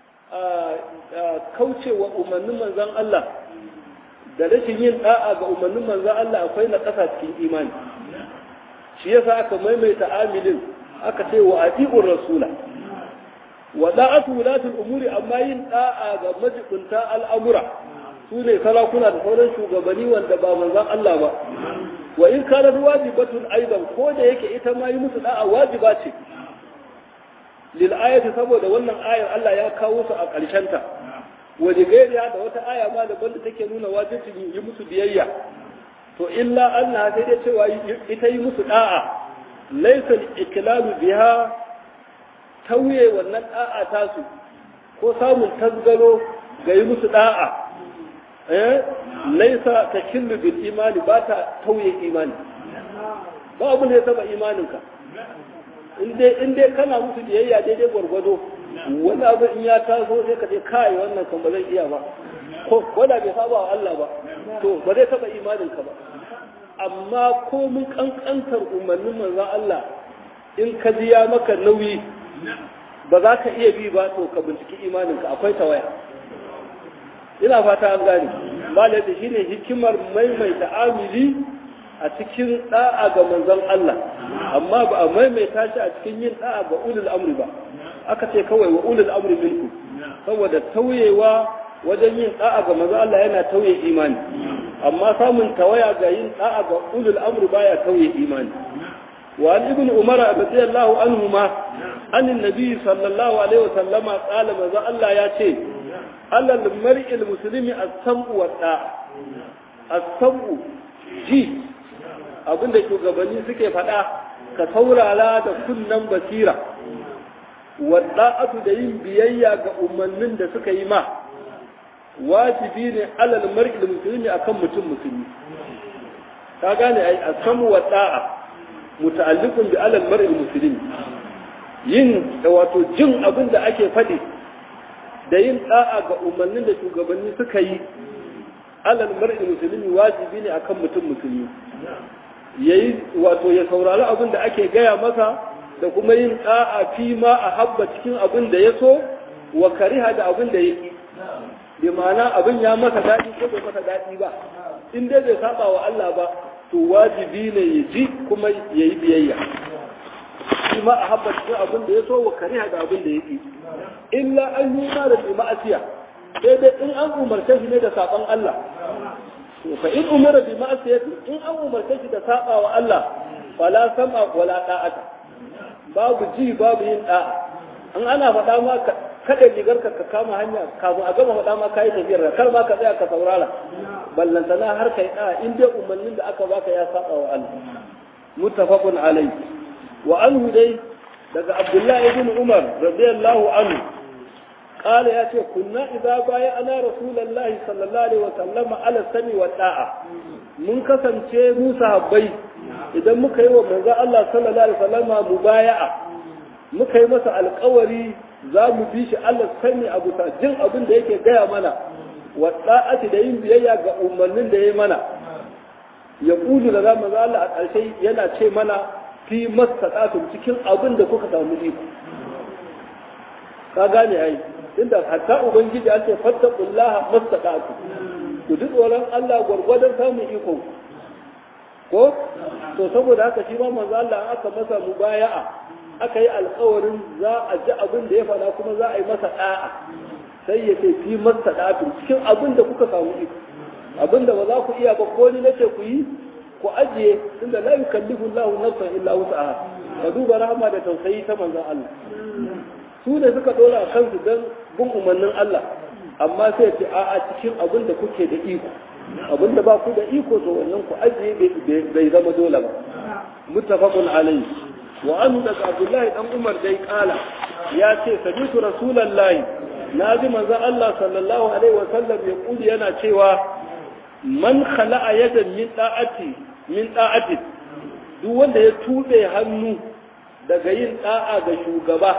kaucewa umarnin manzan Allah da rashin yin da'a ga umarnin manzan Allah akwai na ƙasa cikin imani shi yasa aka maimaita amilin aka ce wa ati'ur rasula wa da'atu wulatul umuri amma yin da'a ga majibunta al'amura su ne sarakuna da sauran shugabanni wanda ba manzan Allah ba wa in kana wajibatun aidan ko da yake ita ma yi musu da'a wajiba ce lil'ayati saboda wannan ayar Allah ya kawo su a ƙarshenta waje gairiya da wata aya ma da banda take nuna wajibin yi musu biyayya to illa Allah sai dai cewa ita yi musu da'a laysa iklalu biha tauye wannan da'a tasu ko samun tasgaro ga yi musu da'a eh laysa takillu bil imani ba ta tauye imani ba abu ne ya taba imaninka in dai kana musu biyayya daidai gwargwado wani abu in ya taso sai ka ce kai wannan kan ba zan iya ba ko da bai saba wa Allah ba to ba zai taba imanin ka ba amma ko mun kankantar umarnin manzon Allah in ka ji ya maka nauyi ba za ka iya bi ba to ka binciki imanin ka akwai tawaya ina fata an gane malai da shine hikimar maimaita amili a cikin da'a ga manzon Allah amma ba a maimaita shi a cikin yin da'a ga ulul amri ba aka ce kawai wa ulul amri minku saboda tauyewa wajen yin da'a ga manzon Allah yana tauye imani amma samun tawaya ga yin da'a ga ulul amri baya tauye imani wa an ibn umar radiyallahu anhuma an annabi sallallahu alaihi wasallam qala manzon Allah ya ce alal mar'il muslimi as-sam'u wa da'a as-sam'u ji abinda shugabanni suke faɗa ka saurara da kunnan basira wadda'atu da yin biyayya ga umarnin da suka yi ma wajibi ne alal mar'il muslimi akan mutum musulmi ka gane ai asamu wadda'a muta'alliqun bi alal mar'il muslimi yin da wato jin abin da ake faɗi da yin da'a ga umarnin da shugabanni suka yi alal mar'il muslimi wajibi ne akan mutum musulmi yayi wato ya saurari abin da ake gaya masa da kuma yin da'a fi ma a habba cikin abin da ya so wa kariha da abin da ya ki bi ma'ana abin ya masa daɗi ko bai masa daɗi ba in dai bai saba wa Allah ba to wajibi ne ya ji kuma ya yi biyayya fi ma a habba cikin abin da ya so wa kariha da abin da ya ki illa an yi ma da ma'asiya sai dai in an umarce shi ne da saban Allah fa in umira bi ma'asiyati in an umarce shi da saba wa Allah fala sama wala da'ata babu ji babu yin da'a in ana faɗa ma kada rigar ka ka kama hanya kafin a gama faɗa ma ka yi tafiyar kar ma ka tsaya ka saurara ballantana har kai da in dai umarnin da aka baka ya saba wa Allah muttafaqun alayhi wa anhu dai daga Abdullahi ibn Umar radiyallahu anhu قال يا شيخ كنا إذا بايعنا رسول الله صلى الله عليه وسلم على السمع والطاعة من كسن شيء موسى بي إذا مكي ومنزا الله صلى الله عليه وسلم مبايعة مكي مسا القوري za mu bi shi Allah sani abu ta jin abin da yake gaya mana wa da'ati da yin biyayya ga umarnin da ya mana ya kudu da zamu Allah a ƙarshe yana ce mana fi mastata'tum cikin abin da kuka samu iko ka gane ai inda hatta ubangiji ya ce fattaqullaha mastata'tum ku ji tsoron Allah gwargwadon samun iko ko to saboda haka shi ma manzo Allah aka masa mubaya'a aka yi alkawarin za a ji abin da ya faɗa kuma za a yi masa ɗa'a sai ya ce fi masa ɗafi cikin abin da kuka samu iko abin da ba za ku iya ba ko ni nace ku yi ku ajiye tunda la yukallifu Allahu nafsan illa wus'aha ka duba rahama da tausayi ta manzon Allah su ne suka dora kansu dan bin umarnin Allah amma sai ce a'a cikin abin da kuke da iko abin da ba ku da iko to wannan ku ajiye bai zama dole ba muttafaqun alayhi wa an daga abdullahi dan umar dai kala ya ce sabitu rasulullahi na ji manzon Allah sallallahu alaihi wa sallam ya kuli yana cewa man khala'a yadan min da'ati min da'ati duk wanda ya tube hannu daga yin da'a ga shugaba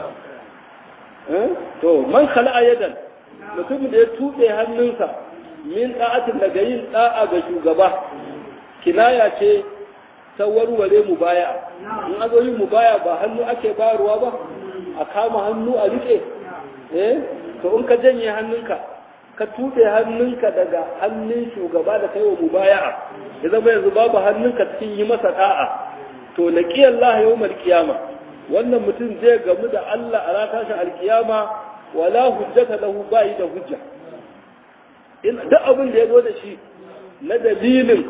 to man khala'a yadan mutumin da ya tube hannunsa min da'atin daga yin da'a ga shugaba kinaya ce ta warware mu baya in a zo yin mu baya ba hannu ake bayarwa ba a kama hannu a rike eh to in ka janye hannunka ka tuɓe hannunka daga hannun shugaba da kai wa mubaya'a ya zama yanzu babu hannunka cikin yi masa da'a to laqi Allah yawmal qiyama wannan mutum zai gamu da Allah a ranar tashin alkiyama wala hujjata lahu bai da hujja in duk abin da ya zo da shi na dalilin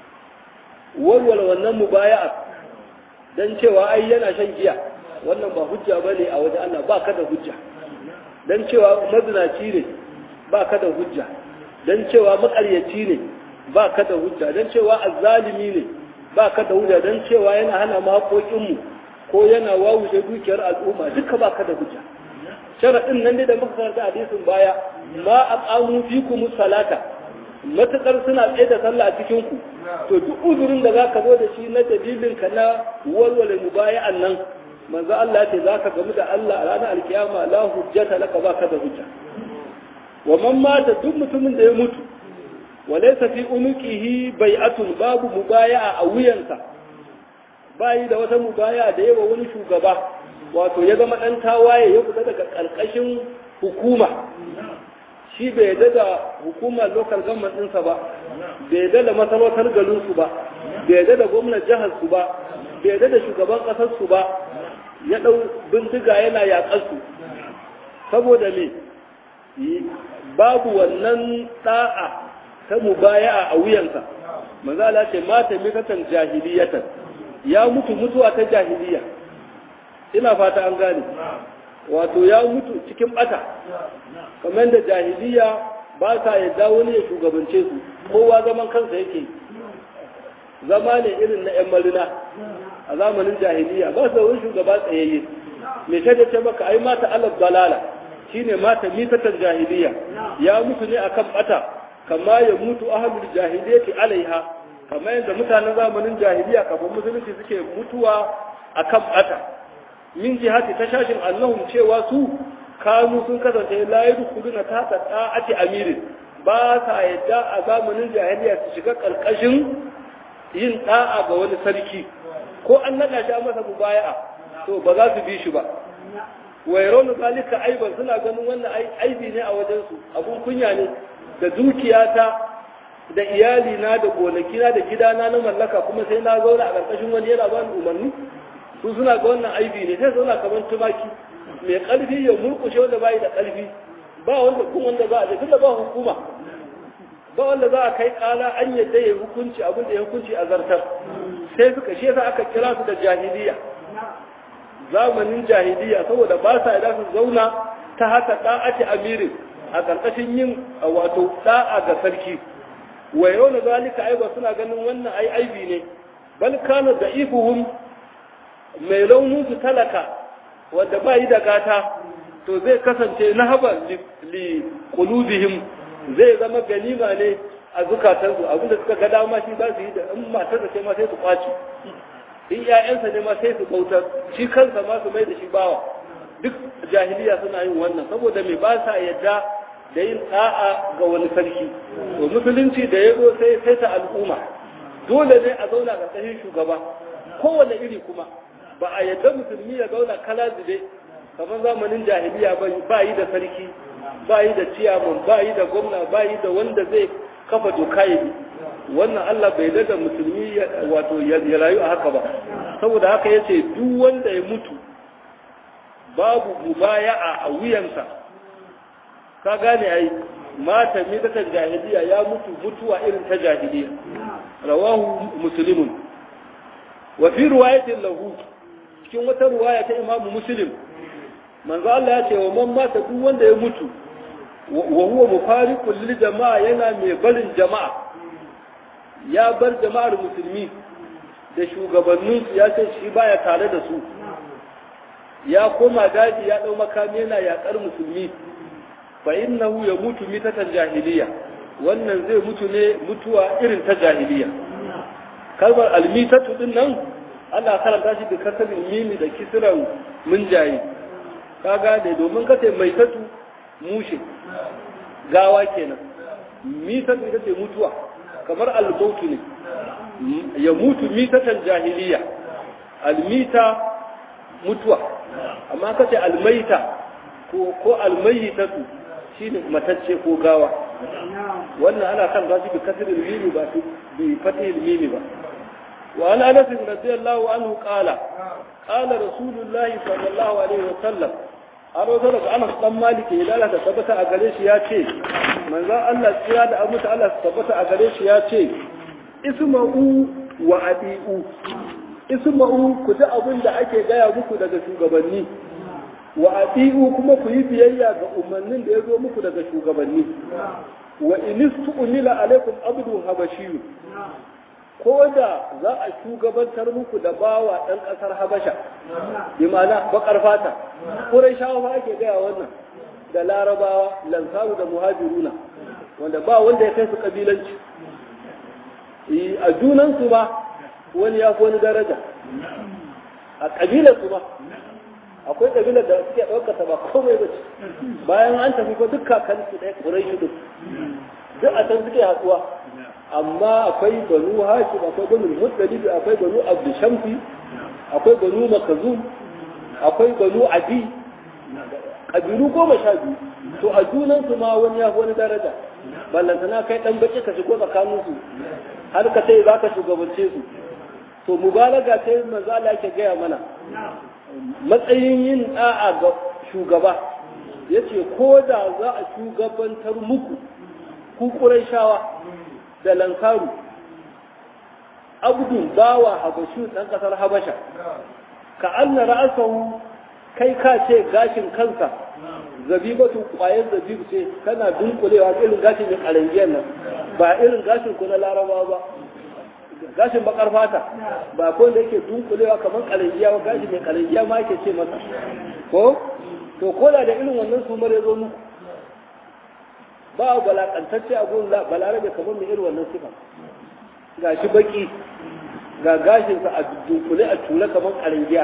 walwala wannan mubaya'a dan cewa ai yana shan giya wannan ba hujja bane a wajen Allah ba ka da hujja dan cewa mazinaci ne ba ka da hujja dan cewa makaryaci ne ba ka da hujja dan cewa azzalimi ne ba ka da hujja dan cewa yana hana mu haƙoƙinmu ko yana wawuje dukiyar al'umma duka ba ka da hujja sharaɗin nan ne da muka karanta hadisin baya ma aqamu fikum salata matakar suna tsaye da sallah a cikin ku to duk uzurin da zaka zo da shi na dalilin ka na walwala mubaya'an nan manzo Allah ce zaka gamu da Allah a ranar alkiyama la hujjata laka baka da hujja wa man mata duk mutumin da ya mutu wa laysa fi unuqihi bai'atun babu mubaya'a a wuyansa bayi da wata mubaya'a da yawa wani shugaba wato ya zama dan tawaye ya fita daga karkashin hukuma shi bai yadda da hukumar local government ɗinsa ba bai yadda da masarautar garinsu ba bai yadda da gwamnan jihar su ba bai yadda da shugaban ƙasar su ba ya ɗau bindiga yana yaƙar su saboda me babu wannan ɗa'a ta mubaya'a a wuyansa manzo Allah ce mata mikatan jahiliyatan ya mutu mutuwa ta jahiliya ina fata an gane wato ya mutu cikin bata kamar da jahiliya ba ta yadda wani ya shugabance su kowa zaman kansa yake zama ne irin na 'yan marina a zamanin jahiliya ba su da wani shugaba tsayayye mai shaida ce maka ai mata alaf dalala shine mata mitatan jahiliya ya mutu ne akan bata kama ya mutu ahlul jahiliyati alaiha kamar yadda mutanen zamanin jahiliya kafin musulunci suke mutuwa akan bata min jihati ta shashin annahum cewa su kanu sun kasance la yadkhuluna tahta ta'ati amirin ba sa yadda a zamanin jahiliya su shiga karkashin yin da'a ga wani sarki ko an nada shi masa mubaya'a to ba za su bi shi ba wairon zalika aiban suna ganin wannan aibi ne a wajen su abun kunya ne da dukiyata da iyali na da gonaki na da gidana na mallaka kuma sai na zauna a karkashin wani yana bani umarni su suna ga wannan aibi ne sai zauna kamar tumaki mai ƙarfi ya murkushe wanda bai da ƙarfi ba wanda kun wanda za a je tunda ba hukuma ba wanda za a kai ƙala an yadda ya hukunci abin da ya hukunci a zartar sai suka shi yasa aka kira su da jahiliya zamanin jahiliya saboda ba sa da su zauna ta haka da'ati amirin a ƙarƙashin yin wato da'a ga sarki wa yau na zalika aiba suna ganin wannan ai aibi ne bal kana da ifuhum mai launin su talaka wanda ba yi da gata to zai kasance na haba li qulubihim zai zama ganima ne a zukatansu abinda suka ga dama shi za su yi da in matar da ce ma sai su kwaci in ƴaƴansa ne ma sai su bautar shi kansa ma su mai da shi bawa duk jahiliya suna yin wannan saboda mai ba sa yadda da yin da'a ga wani sarki to musulunci da ya zo sai sai ta al'umma dole ne a zauna ƙarƙashin shugaba kowane iri kuma ba a yadda musulmi ya zauna kala zube kamar zamanin jahiliya ba yi da sarki ba yi da ciyaman ba yi da gwamna ba yi da wanda zai kafa doka ya bi wannan Allah bai da musulmi wato ya rayu a haka ba saboda haka ya ce duk wanda ya mutu babu mubaya'a a wuyansa ka gane ai mata midatan jahiliya ya mutu mutuwa irin ta jahiliya rawahu muslimun wa fi riwayatin lahu cikin wata riwaya ta imamu muslim manzo Allah ya ce wa man mata duk wanda ya mutu wa huwa mufariqul lil jama'a yana mai barin jama'a ya bar jama'ar musulmi da shugabannin su ya ce shi baya tare da su ya koma daji ya dau makami yana yakar musulmi fa innahu yamutu mitatan jahiliya wannan zai mutu ne mutuwa irin ta jahiliya kalmar almitatu din nan Allah karanta shi da kasabin mimi da kisran munjayi ka gane domin kace mai tatu mushe gawa kenan mitatu ita ce mutuwa kamar almautu ne ya mutu mitatan jahiliya almita mutuwa amma kace almaita ko ko almayitatu shine matacce ko gawa wannan ana kan gashi bi kasril mimi ba bi fatihil mimi ba wa an anas radiyallahu anhu qala qala rasulullahi sallallahu alaihi wa sallam an rawaito daga anas dan maliki ya lalata tabbata a gare shi ya ce manzon Allah tsira da abu Allah tabbata a gare shi ya ce isma'u wa adi'u isma'u ku ji abin da ake gaya muku daga shugabanni wa adi'u kuma ku yi biyayya ga umarnin da ya zo muku daga shugabanni wa inistu unila alaikum abdu habashiyu ko da za a shugabantar muku da bawa ɗan ƙasar habasha bi ma'ana baƙar fata kurai shawa ake gaya wannan da larabawa lansaru da muhajiruna wanda ba wanda ya kai su ƙabilanci a junansu ba wani ya fi wani daraja a ƙabilarsu ba akwai ƙabilar da suke ɗaukata ba komai ba ce bayan an tafi ko duk kakansu ɗaya ƙurai shi duk duk a can suke haɗuwa amma akwai banu hashim akwai banu muddalibi akwai banu abdushamfi akwai banu makazum akwai banu adi ƙabilu goma sha biyu to a junansu ma wani ya fi wani daraja ballantana kai ɗan baki ka shigo tsakaninsu har ka sai za ka shugabance su to mubalaga ta yi manzo Allah yake gaya mana matsayin yin da'a ga shugaba yace ko da za a shugabantar muku ku shawa da lankaru abdun bawa habashu dan kasar habasha ka anna ra'asahu kai ka ce gashin kansa zabibatu kwayar zabibu ce tana dunkulewa irin gashin da karangiyar nan ba irin gashin ku na laraba ba gashin bakar fata ba ko da yake dunkulewa kamar kalangiya ba gashi mai kalangiya ma yake ce masa ko to ko da da irin wannan sumar ya zo muku ba balakantacce a gun balarabe kamar mai irin wannan sifa ga shi baki ga gashinsa a dunkule a tura kamar kalangiya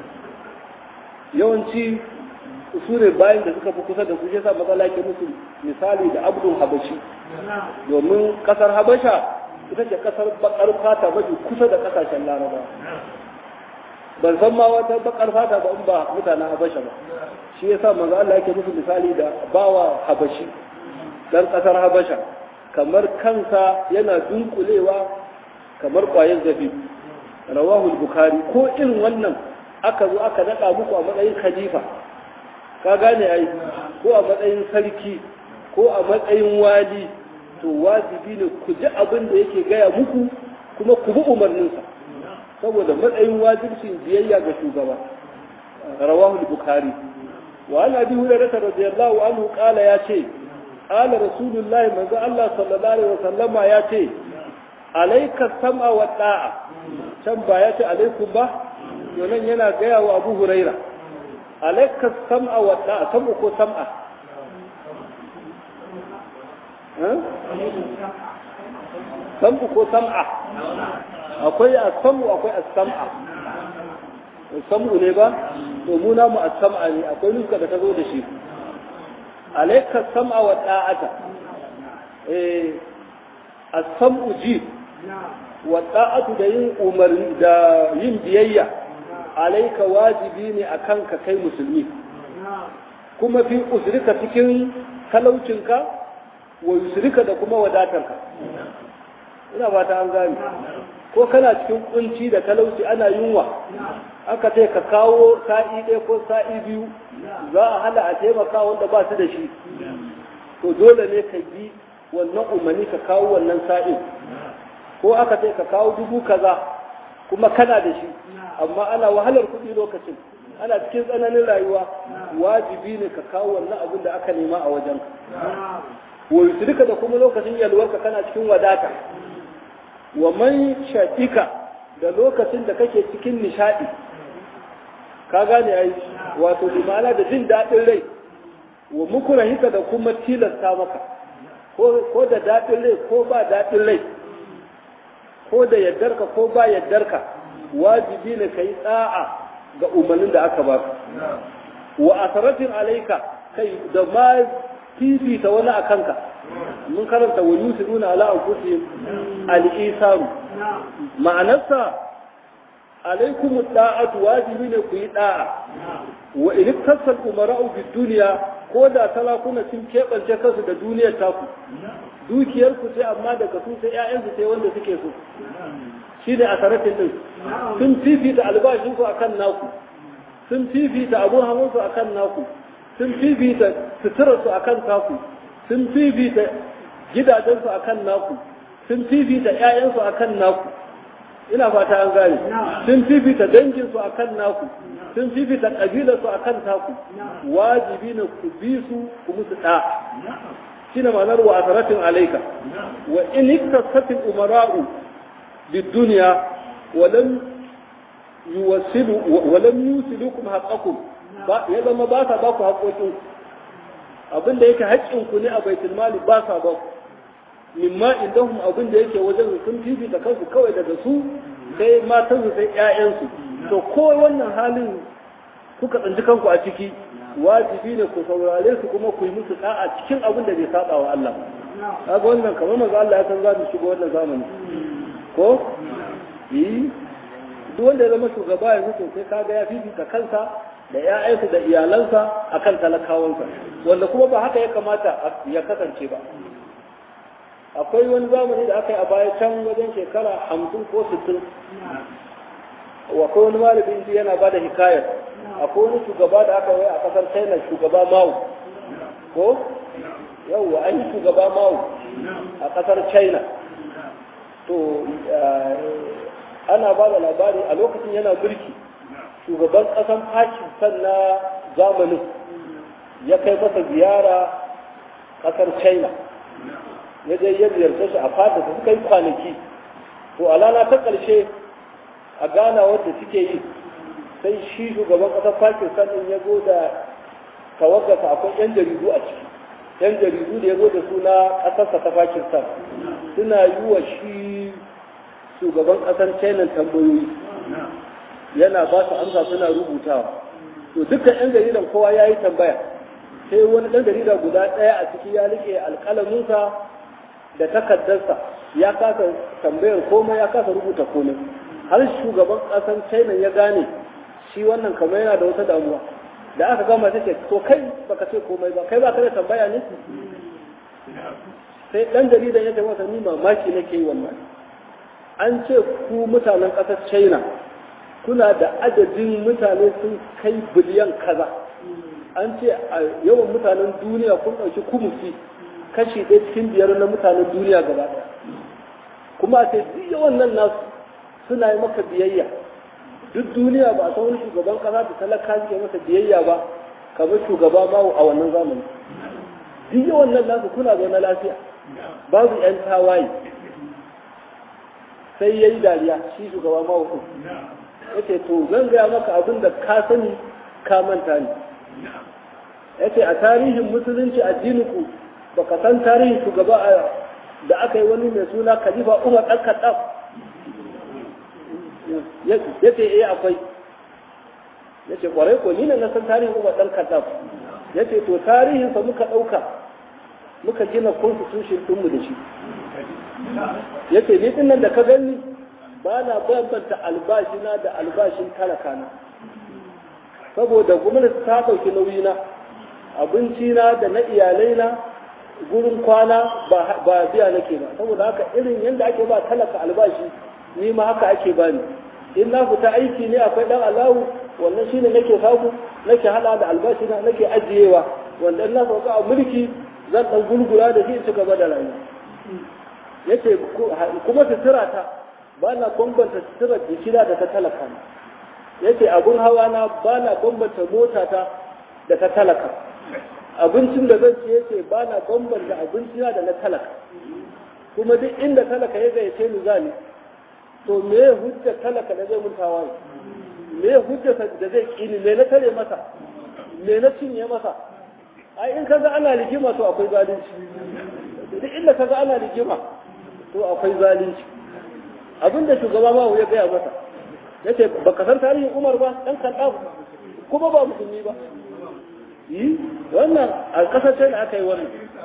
yawanci su ne bayan da suka fi kusa da su shi sa matsala ke musu misali da abdul habashi domin kasar habasha ita ce kasar bakar fata mafi kusa da kasashen laraba ban san ma wata bakar fata ba in ba mutanen habasha ba shi yasa manzo Allah yake musu misali da bawa habashi dan kasar habasha kamar kansa yana dunkulewa kamar kwayar zabi rawahu bukhari ko irin wannan aka zo aka nada muku a matsayin khalifa ka gane ai ko a matsayin sarki ko a matsayin wali to wajibi ne ku ji abin da yake gaya muku kuma ku bi umarninsa saboda matsayin wajibcin biyayya ga shugaba rawahu al-bukhari wa an abi hurairah radiyallahu anhu qala ya ce qala rasulullah manzo Allah sallallahu alaihi wasallama ya ce alayka sam'a wa da'a can ba ya ce alaikum ba to nan yana gaya wa abu hurairah alayka sam'a wa da'a sam'u ko sam'a sam'u ko sam'a akwai as-sam'u akwai as-sam'a sam'u ne ba to mu namu as-sam'a ne akwai nuska da ta zo da shi alayka sam'a wa da'ata eh as-sam'u ji wa da'atu da yin umarni da yin biyayya alayka wajibi ne akan ka kai musulmi kuma fi usrika cikin talaucinka wa yusrika da kuma wadatarka ina ba ta an gane ko kana cikin kunci da talauci ana yunwa aka ce ka kawo sa'i ɗaya ko sa'i biyu za a hana a taimaka wanda ba su da shi to dole ne ka bi wannan umarni ka kawo wannan sa'in ko aka ce ka kawo dubu kaza kuma kana da shi amma ana wahalar kuɗi lokacin ana cikin tsananin rayuwa wajibi ne ka kawo wannan abin da aka nema a wajen wa duka da kuma lokacin yalwarka kana cikin wadata wa man shaɗika da lokacin da kake cikin nishaɗi ka gane ai wato limana da jin daɗin rai wa mukurahika da kuma tilasta maka ko da daɗin rai ko ba daɗin rai ko da yaddarka ko ba yaddarka wajibi ne ka yi tsa'a ga umarnin da aka baka wa asaratin alaika kai da ma fifita wani a kanka mun karanta wa yusiruna ala anfusihim al-isaru ma'anarsa alaikum da'atu wajibi ne ku yi da'a wa in kasal umara'u bid dunya ko da talakuna sun keɓance kansu da duniyar taku dukiyar ku sai amma daga su sai ƴaƴan su sai wanda suke so shi ne asaratin din sun fifita albashin ku akan naku sun fifita abun hawan su akan naku sun fifita suturar su akan taku sun fifita gidajensu akan naku sun fifita ƴaƴansu akan naku ina fata an gane sun fifita danginsu akan naku sun fifita ƙabilarsu akan taku wajibi ne ku bi su ku musu ɗa shi ne ma'anar wa asaratin alaika wa in iktasatin umara'u bidduniya walam yuwasilu walam yusilukum haqqakum ya zama ba sa ba ku haƙoƙinku abin da yake haƙƙinku ne a baitul mali ba sa ba mimma indahum abin da yake wajen sun fifita kansu kawai daga su sai matan su sai ƴaƴansu to ko wannan halin kuka tsinci kanku a ciki wajibi ne ku saurare su kuma ku yi musu da'a cikin abin da bai saba wa Allah kaga wannan kamar manzo Allah ya san za mu shiga wannan zamani ko yi duk wanda ya zama shugaba yanzu to sai kaga ya fifita kansa da ‘ya'yansa da iyalansa a kan talakawansa wanda kuma ba haka ya kamata ya kasance ba akwai wani zamani da aka yi a baya can wajen shekara hamsin ko sittin akwai wani malamin ji yana ba da hikayar akwai wani shugaba da aka yi a kasar china shugaba mawu ko yau an yi shugaba mawu a kasar china to ana ba da labari a lokacin yana mulki shugaban ƙasan Pakistan na zamanin ya kai masa ziyara ƙasar China ya je ya ziyarce shi a fada da suka yi kwanaki to a lana ta ƙarshe a gana wadda suke yi sai shi shugaban ƙasar Pakistan ɗin ya zo da tawaggasa akwai 'yan jaridu a ciki 'yan jaridu da ya zo da suna ƙasarsa ta Pakistan suna yi wa shi shugaban ƙasar China tambayoyi yana ba su amsa suna rubutawa to dukkan yan jaridan kowa ya yi tambaya sai wani ɗan jarida guda ɗaya a ciki ya rike alƙalaminsa da takaddarsa ya kasa tambayar komai ya kasa rubuta komai har shugaban ƙasar china ya gane shi wannan kamar yana da wata damuwa da aka gama ta ce to kai baka ce komai ba kai ba ka da tambaya ne sai ɗan jaridan ya ce masa ni mamaki nake yi wannan an ce ku mutanen ƙasar china kuna da adadin mutane sun kai biliyan kaza an ce a yawan mutanen duniya kun ɗauki kumusi kashi ɗaya cikin biyar na mutanen duniya gaba ɗaya kuma a ce duk yawan nan nasu suna yi maka biyayya duk duniya ba a san wani shugaban kasa da talaka suke masa biyayya ba kamar shugaba bawo a wannan zamani duk yawan nan nasu kuna zaune lafiya babu yan tawaye sai ya yi dariya shi shugaba mawa ɗin ya ce to zan gaya maka abin da ka sani ka manta ne ya ce a tarihin musulunci addininku ba ka san tarihin shugaba da aka yi wani mai suna khalifa umar ɗan kaɗaf ya ce eh akwai ya ce ƙwarai ko ni ne na san tarihin umar ɗan kaɗaf ya ce to tarihinsa muka ɗauka muka gina constitution ɗinmu da shi ya ce ni nan da ka gani ba na bambanta albashina da albashin talakana saboda gwamnati ta ɗauki nauyina abincina da na iyalaina gurin kwana ba biya nake ba saboda haka irin yadda ake ba talaka albashi ni ma haka ake bani in na fita aiki ne akwai dan alawu wannan shine nake samu nake hada da albashina nake ajiyewa wanda in na sauka a mulki zan dan gurgura da shi in ci gaba da rayuwa yace kuma sutura ta ba na bambanta sutura jikina da ta talaka yace abun hawa na ba na bambanta mota ta da ta talaka abincin da zan ci yace ba na bambanta abincina da na talaka kuma duk inda talaka ya gayyace ni zani to me hujjar talaka da zai mun tawaye me hujjar da zai kini me na tare masa me na cinye masa ai in kaga ana rigima to akwai zalunci duk inda kaga ana rigima to akwai zalunci abinda shugaba ma ya gaya masa yace baka san tarihin Umar ba dan kan kuma ba musulmi ba yi wannan a kasar China aka yi wannan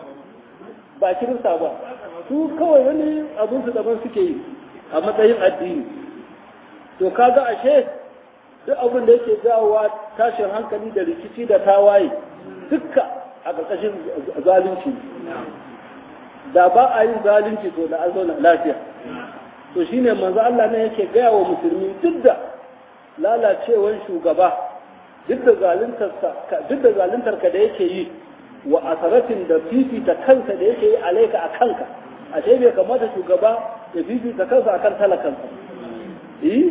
ba kirista ba su kawai wani abin su daban suke yi a matsayin addini to kaga ashe duk abin da yake jawowa tashin hankali da rikici da tawaye dukka a ƙarƙashin zalunci da ba a yin zalunci to da an zauna lafiya to shine manzo Allah ne yake gaya wa musulmi duk da lalacewar shugaba duk da zaluntarsa duk da zaluntar ka da yake yi wa asaratin da fifita kansa da yake yi alaika a kanka ashe bai kamata shugaba ya fifita kansa akan talakansa eh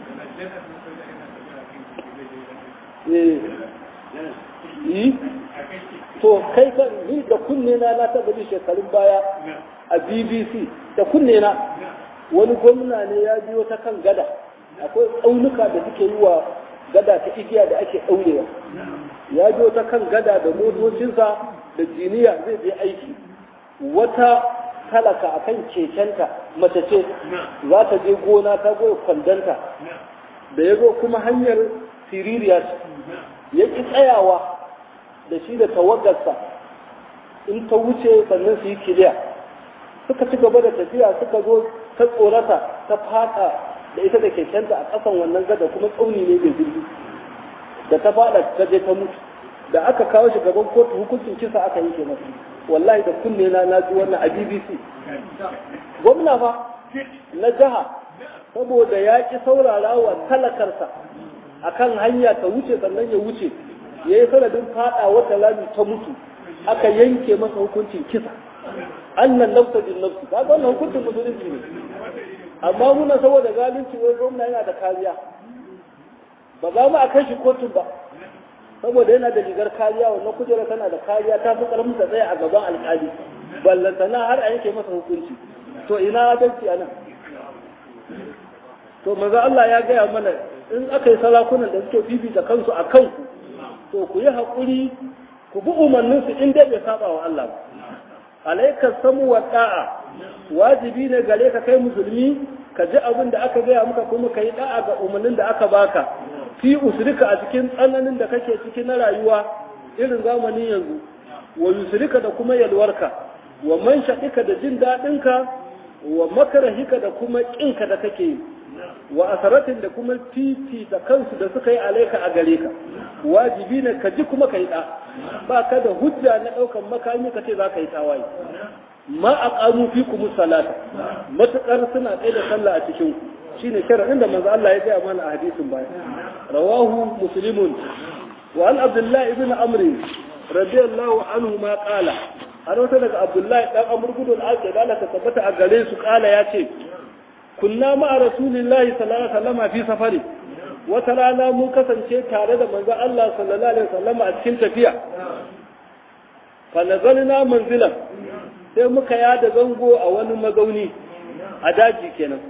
eh to kai kan ni da kunne na na taba ji shekarun baya a BBC da kunne na wani gwamna ne ya biyo ta kan gada akwai tsaunuka da suke yi wa gada ta igiya da ake ɗaurewa ya biyo ta kan gada da motocinsa da jiniya zai je aiki wata talaka a kan kekenta mace ce za ta je gona ta goya kwandanta da ya zo kuma hanyar siririya ya ƙi tsayawa da shi da tawagarsa in ta wuce sannan su yi kiliya suka ci gaba da tafiya suka zo ta tsorata ta fada da ita da kekenta a ƙasan wannan gada kuma tsauni ne mai zirgi da ta fada ta je ta mutu da aka kawo shi gaban kotu hukuncin kisa aka yi masa wallahi da kunne na na ji wannan a BBC gwamna fa na jiha saboda ya ki saurara wa talakarsa akan hanya ta wuce sannan ya wuce ya yi sanadin fada wata lami ta mutu aka yanke masa hukuncin kisa annan nafsa bin nafsi ka ga wannan hukuncin musulunci ne amma muna saboda zalunci wai gwamna yana da kariya ba za mu a kai shi kotun ba saboda yana da rigar kariya wannan kujera tana da kariya ta fi karfin ta tsaya a gaban alkali ballantana har a yanke masa hukunci to ina adalci a nan to maza Allah ya gaya mana in aka yi salakunan da suke fifita kansu a kanku to ku yi haƙuri ku bi umarninsu in dai bai saba wa Allah ba alaikar samu wa da'a wajibi ne gare ka kai musulmi ka ji abin da aka gaya maka kuma ka yi da'a ga umarnin da aka baka fi usrika a cikin tsananin da kake ciki na rayuwa irin zamanin yanzu wa yusrika da kuma yalwarka wa man shaɗika da jin daɗinka wa makarahika da kuma ƙinka da kake yi wa asaratin da kuma titi da kansu da suka yi alaika a gare ka wajibi ne ka ji kuma ka yi ɗa ba ka da hujja na ɗaukan makami ka ce za ka yi tawaye ma a ƙanu fi kuma salata matuƙar suna tsaye da sallah a cikin ku shine sharaɗin da manzo Allah ya gaya mana a hadisin baya rawahu muslimun wa an abdullahi ibn amr radiyallahu anhu ma qala har wata daga abdullahi dan amr gudun ake da Allah ta tabbata a gare su qala ya ce kunna ma'a rasulillahi sallallahu alaihi wasallam fi safari wata rana mun kasance tare da manzon Allah sallallahu alaihi wasallam a cikin tafiya fa nazalna manzilan sai muka yada zango a wani mazauni a daji kenan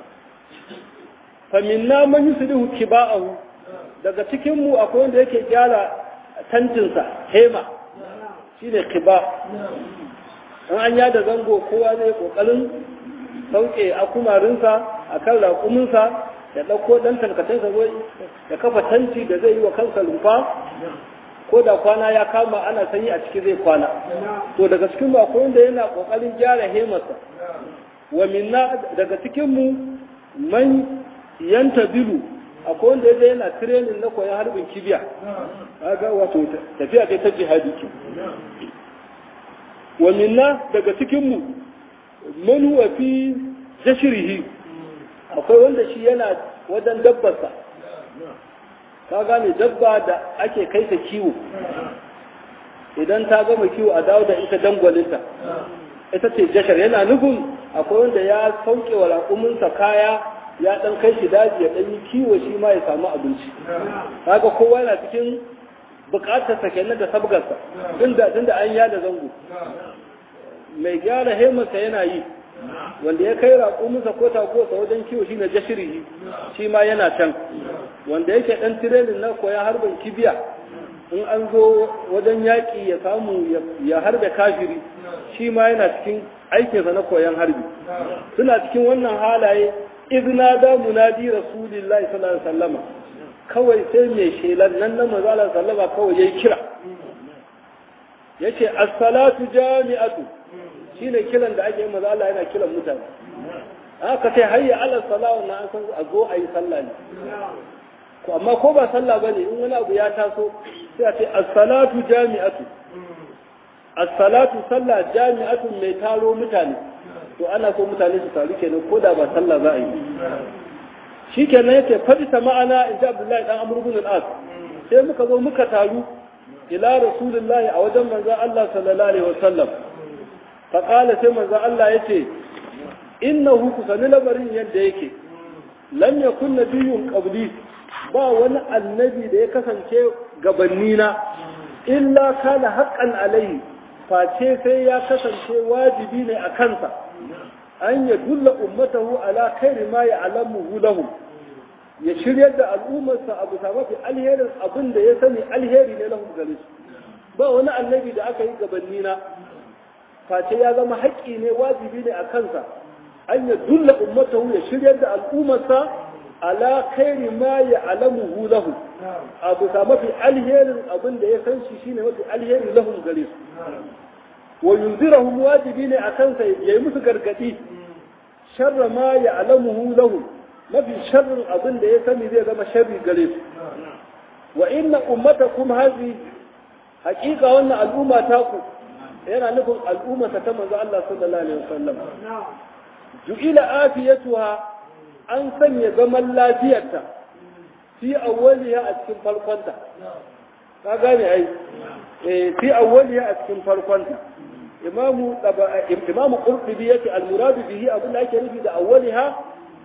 fa minna man yuslihu kiba'ahu daga cikin mu akwai wanda yake gyara tantinsa hema shine kiba in an yada zango kowa zai kokarin sauke akumarinsa akan raƙuminsa ya ɗauko ɗan tarkacensa zo ya kafa tanti da zai yi wa kansa lumfa ko da kwana ya kama ana sanyi a ciki zai kwana to daga cikin ba wanda yana kokarin gyara hemarsa wa minna daga cikin mu man yanta bilu akwai wanda yaje yana training na koyon harbin kibiya kaga wato tafiya kai ta jihadi ke wa minna daga cikin mu man huwa fi jashrihi akwai wanda shi yana wajen dabbarsa ka gane dabba da ake kai ta kiwo idan ta gama kiwo a dawo da ita dangwalinta ita ce jashar yana nufin akwai wanda ya sauke wa raƙuminsa kaya ya ɗan kai shi daji ya ɗan yi kiwo shi ma ya samu abinci kaga kowa yana cikin buƙatar sa kenan da sabgarsa tunda tunda an yada zango mai gyara hemarsa yana yi wanda ya kai raƙuminsa ko tagosa wajen kiwo shi na jashirihi shi ma yana can wanda yake ɗan tirenin na koya harbin kibiya in an zo wajen yaƙi ya samu ya harbe kafiri shi ma yana cikin aikinsa na koyan harbi suna cikin wannan halaye izina da munadi rasulillahi sallallahu alaihi wasallama kawai sai mai shelan nan na manzo sallama kawai yayi kira yace as-salatu jami'atu shine kiran da ake yi maza Allah yana kiran mutane aka ce hayya ala salawa na an san a zo a yi sallah ne ko amma ko ba sallah bane in wani abu ya taso sai a ce as-salatu jami'atu as-salatu sallah jami'atu mai taro mutane to ana so mutane su taru kenan ko da ba sallah za a yi shikenan yake fadi ta ma'ana in ji Abdullahi dan Amr ibn al-As sai muka zo muka taru ila rasulullahi a wajen manzon Allah sallallahu alaihi wasallam faƙala sai manzo Allah ya ce innahu ku sani lamarin yadda yake lam yakun nabiyyun qabli ba wani annabi da ya kasance gabannina illa kana haqqan alaihi face sai ya kasance wajibi ne a kansa an ya dulla ummatahu ala khairi ma ya'lamuhu lahum ya shiryar da al'ummarsa abu ta mafi alherin abin da ya sani alheri ne lahum gare su ba wani annabi da aka yi gabannina face ya zama haƙƙi ne wajibi ne a kansa an ya dulla ummatahu ya shiryar da al'ummarsa ala khairi ma ya alamuhu lahu abu ta mafi alherin abin da ya san shi shine mafi alheri lahum gare su wa yunzirahum wajibi ne a kansa yayi musu gargadi sharra ma ya alamuhu lahu mafi sharrin abin da ya sani zai zama sharri gare su wa inna ummatakum hazi haƙiƙa wannan al'umma ta ku yana nufin al'ummarsa ta manzo Allah sallallahu alaihi wasallam ju'ila afiyatuha an sanya zaman lafiyarta fi awwaliha a cikin farkonta ka gane ai eh fi awwaliha a cikin farkonta imamu imamu qurtubi yake al-murad bihi abin da ake nufi da awwaliha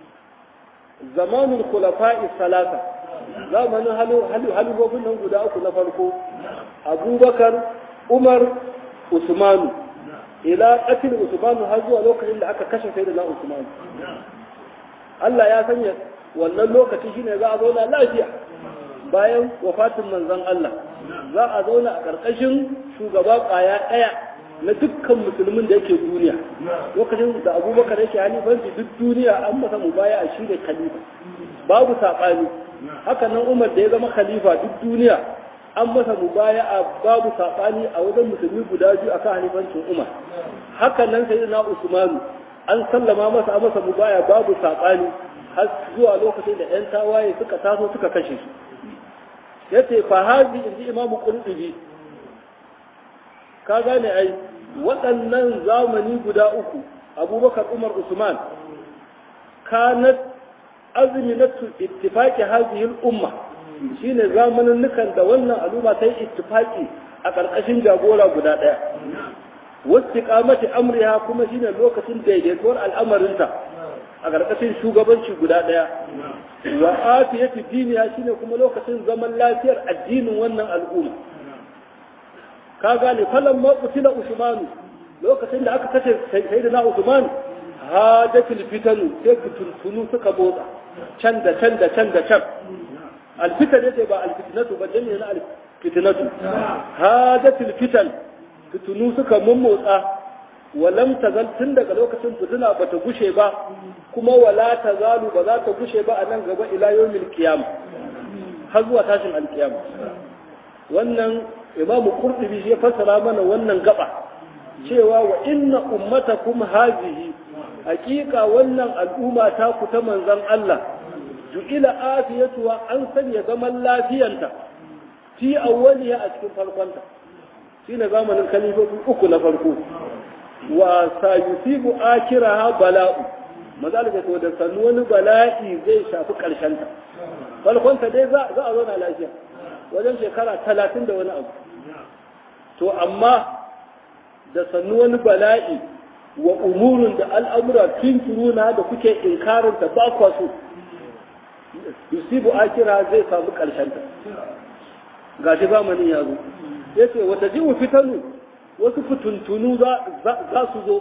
zamanul khulafa'i salasa zamanin halu halu halubobin nan guda uku na farko abubakar umar usmanu ila qatil usmanu har zuwa lokacin da aka kashe sayyidina usmanu Allah ya sanya wannan lokaci shine za a zauna lafiya bayan wafatin manzon Allah za a zauna a ƙarƙashin shugaba ƙwaya ɗaya na dukkan musulmin da yake duniya lokacin da abubakar yake halifanci duk duniya an masa mubaya a shi ne khalifa babu saɓani haka nan umar da ya zama khalifa duk duniya an masa mubaya a babu saɓani a wajen musulmi guda biyu akan halifancin umar haka nan sai na usmanu an sallama masa a masa mubaya babu saɓani har zuwa lokacin da 'yan tawaye suka taso suka kashe su ya ce fa hazi inji imamu qurtubi ka gane ai waɗannan zamani guda uku abubakar umar usman kanat azminatu ittifaqi hadhihi al-umma shine zamanin nukan da wannan al'umma ta yi ittifaqi a ƙarƙashin jagora guda ɗaya wasu kamati amriha kuma shine lokacin daidaituwar al'amarinta a ƙarƙashin shugabanci guda ɗaya wa afiyati diniya shine kuma lokacin zaman lafiyar addinin wannan al'umma ka gane falan ma qutila usmanu lokacin da aka kace sayyidina usman hadatul fitanu sai fitunu suka motsa can da can da can da can alfitan yace ba alfitnatu ba jami'in alfitnatu hadatul fitan fitunu suka mummotsa walam tazal tun daga lokacin fitina bata gushe ba kuma wala tazalu ba za ta gushe ba a nan gaba ila yawmil qiyam har zuwa tashin alqiyama wannan imam qurtubi ya fassara mana wannan gaba cewa wa inna ummatakum hazihi hakika wannan al'umma ta ku ta manzon Allah ju'ila afiyatuwa an sanya zaman lafiyanta fi awwaliha a cikin farkonta shine zamanin kalifofi uku na farko wa sayusibu akiraha bala'u maza da to da sannu wani bala'i zai shafi karshen ta farkonta dai za a zauna lafiya wajen shekara talatin da wani abu to amma da sannu wani bala'i wa umurun da al'amura tunturuna da kuke inkarin ta ba kwa so yusibu akira zai samu karshen ta gashi zamanin ya zo yace wata jiwu fitanu wasu fituntunu za su zo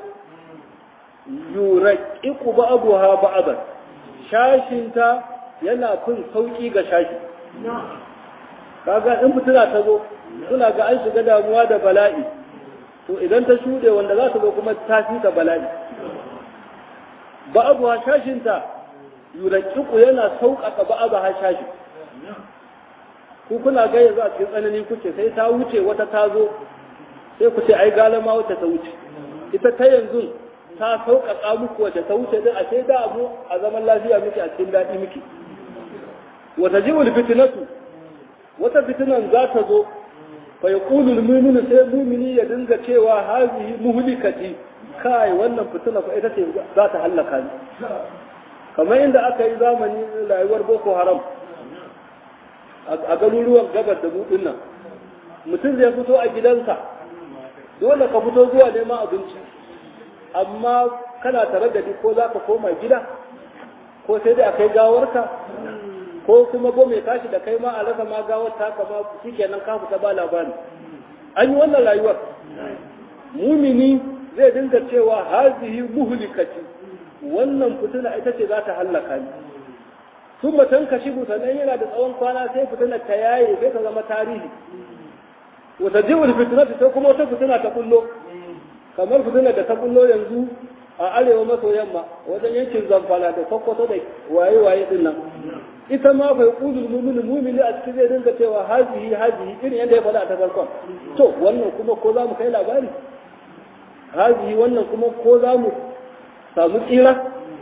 yuraqiqu ba'daha ba'dan shashinta yana fin sauki ga shashi kaga in fitina ta zo suna ga an shiga damuwa da bala'i to idan ta shuɗe wanda za ta zo kuma ta fi ta bala'i ba'daha shashinta yuraqiqu yana sauƙaƙa ba'daha shashi ku kuna ga yanzu a cikin tsanani kuke sai ta wuce wata ta zo sai ku ce ai galama wata ta wuce ita ta yanzu ta sauƙaƙa muku wacce ta wuce din a sai da abu a zaman lafiya muke a cikin daɗi muke wata jiwul fitinatu wata fitinan za ta zo fa yaqulu al-mu'minu sai mu'mini ya dinga cewa hazihi muhlikati kai wannan fitina fa ita ce za ta halaka ni kamar inda aka yi zamani rayuwar boko haram a garuruwan gabar da buɗin nan mutum zai fito a gidansa dole ka fito zuwa neman abinci amma kana tare da ko za ka koma gida ko sai dai a kai gawarka ko kuma ko mai tashi da kai ma a rasa ma gawar ta kama shi kenan ka fita ba labari an yi wannan rayuwar mumini zai dinga cewa hazihi muhlikati wannan fitina ita ce za ta hallaka ni sun mutum ka shigo sannan yana da tsawon kwana sai fitinar ta yaye sai ta zama tarihi wata jiwar fitinar ta kuma wata fitina ta kullo kamar fitinar da ta kullo yanzu a arewa maso yamma wajen yankin zamfara da sokoto da waye-waye din nan ita ma bai kudul mumini mumini a cikin zai dinga cewa hazihi hazihi irin yadda ya faɗa a ta farkon to wannan kuma ko za mu kai labari hazihi wannan kuma ko za mu samu tsira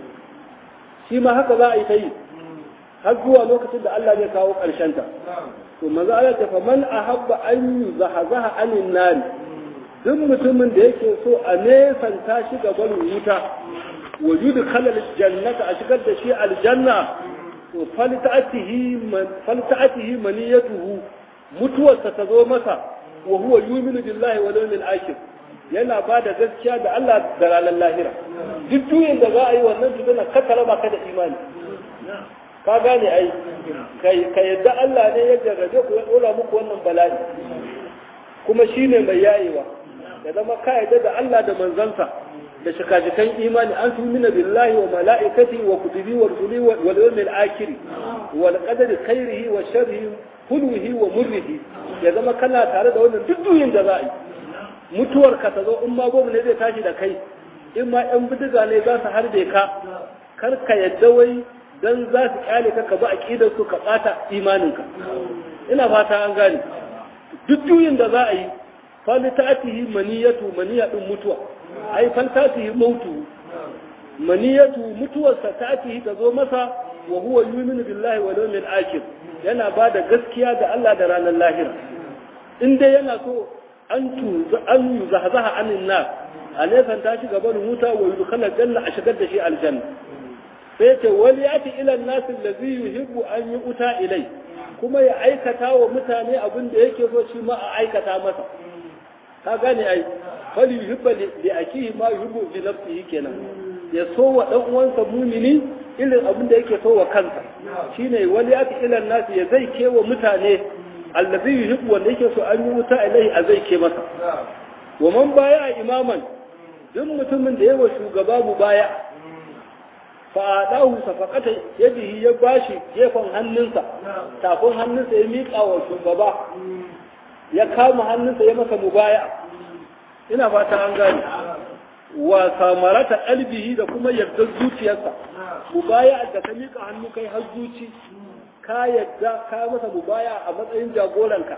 shi ma haka za a yi ta yi har zuwa lokacin da Allah zai kawo ƙarshen ta to manzo Allah ta faman ahabba an yuzahazaha anin nari duk mutumin da yake so a nesanta shi gaban wuta wujudu khalal jannata a shigar da shi aljanna to falta'atihi falta'atihi maniyatuhu mutuwarsa ta zo masa wa huwa yuminu billahi wal yawmil akhir yana ba da gaskiya da Allah da ranar lahira duk juyin da za a yi wannan tutuna ka raba ka da imani ka gane ai ka yadda Allah ne ya jarrabe ku ya dora muku wannan bala'i kuma shine mai yayewa ya zama ka yadda da Allah da manzansa da shikajikan imani an tumina billahi wa mala'ikati wa kutubi wa rusuli wal yawmil akhir wal qadari khairihi wa sharrihi hulwihi wa murrihi ya zama kana tare da wannan duk duyin da za a yi mutuwar ka ta zo in ma gobe ne zai tashi da kai in ma yan bidiga ne za su harbe ka kar ka yadda wai dan za su kyale ka ka bi aqidar su ka bata imaninka ina fata an gane duk juyin da za a yi fali ta'atihi maniyatu maniyatun mutuwa ai fal ta'atihi mautu maniyatu mutuwarsa ta'atihi ta zo masa wa huwa yuminu billahi wal yawmil akhir yana ba da gaskiya da Allah da ranar lahira in dai yana so an tu an yuzahzaha anin nar alaysan ta shi gaban wuta wa yudkhala janna a shigar da shi aljanna sai ce wani ya fi ilan nasin da zai yuhibbu an yi uta ilai kuma ya aikata wa mutane abin da yake so shi ma a aikata masa ka gane ai fali yuhibba li akihi ma yuhibbu li nafsihi kenan ya so wa dan uwansa mumini irin abin da yake so wa kansa shine wali ati ilan nasi ya zai kewa mutane allazi yuhibbu wanda yake so an yi wuta ilai a zai ke masa wa man baya imaman duk mutumin da yawa shugaba mu baya fa'adahu safaqata yadihi ya bashi gefen hannunsa tafin hannunsa ya miƙa wa shugaba ya kama hannunsa ya masa mubaya ina fata an gane wa samarata qalbihi da kuma yardar zuciyarsa mubaya da ka miƙa hannu kai har zuci ka yadda ka masa mubaya a matsayin jagoranka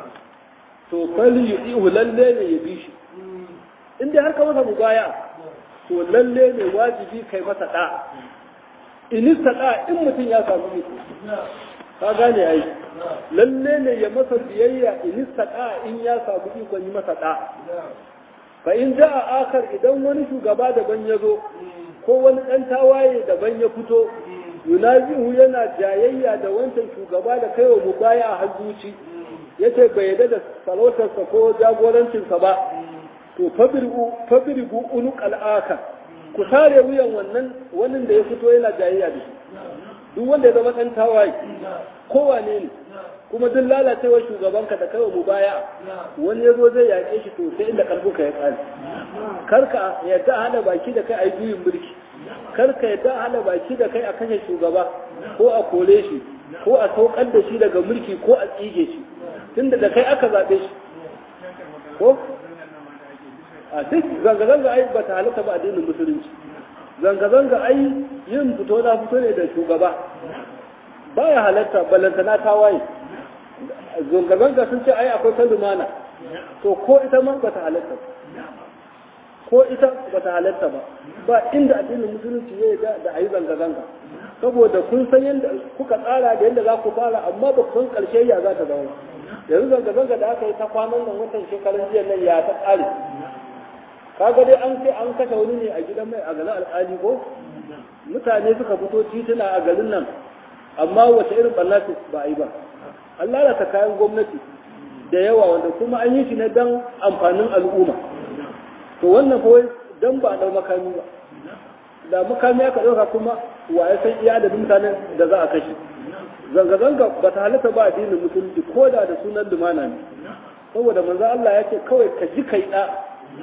to fali yudihu lalle ne ya bi shi in dai har ka masa mubaya to lalle ne wajibi kai masa da in da in mutum ya samu iko ka gane ai lalle ne ya masa biyayya in da in ya samu iko yi masa da fa in jaa akar idan wani shugaba daban ya zo ko wani dan tawaye daban ya fito yunazihu yana jayayya da wancan shugaba da kaiwa mubaya a hajjuci yace bai yarda da sarautarsa ko jagorancinsa ba to fabirgu unuk al'aka ku sare wuyan wannan wannan da ya fito yana jayayya da shi duk wanda ya zama ɗan tawaye kowane ne kuma duk lalacewar shugabanka da kawai mu baya wani ya zo zai yaƙe shi to sai inda ƙarfinka ya ƙare karka yadda a hada baki da kai a yi juyin mulki karka yadda a hada baki da kai a kashe shugaba ko a kore shi ko a saukar da shi daga mulki ko a tsige shi tunda da kai aka zaɓe shi ko a duk zanga-zanga ai ba ta halatta ba addinin musulunci zanga-zanga ai yin fito na fito ne da shugaba baya halatta ballantana ta waye zanga-zanga sun ce ai akwai ta lumana to ko ita ma ba ta halatta ko ita ba ta halatta ba ba inda addinin musulunci ya da da ayi zanga-zanga saboda kun san yadda kuka tsara da yadda za ku fara amma ba ku san karshe ya za ta zama yanzu zanga-zanga da aka yi ta kwanan nan watan shekarun jiya nan ya ta tsare kaga dai an ce an kashe wani ne a gidan mai a garin al'ali ko mutane suka fito tituna a garin nan amma wace irin ɓanna ba a yi ba an lalata kayan gwamnati da yawa wanda kuma an yi shi ne don amfanin al'umma to wannan kawai don ba a ɗau makami ba da makami aka ɗauka kuma wa ya san iya adadin mutanen da za a kashe zanga-zanga ba ta halatta ba addinin musulunci ko da da sunan lumana ne saboda manzo Allah ya ce kawai ka ji kai da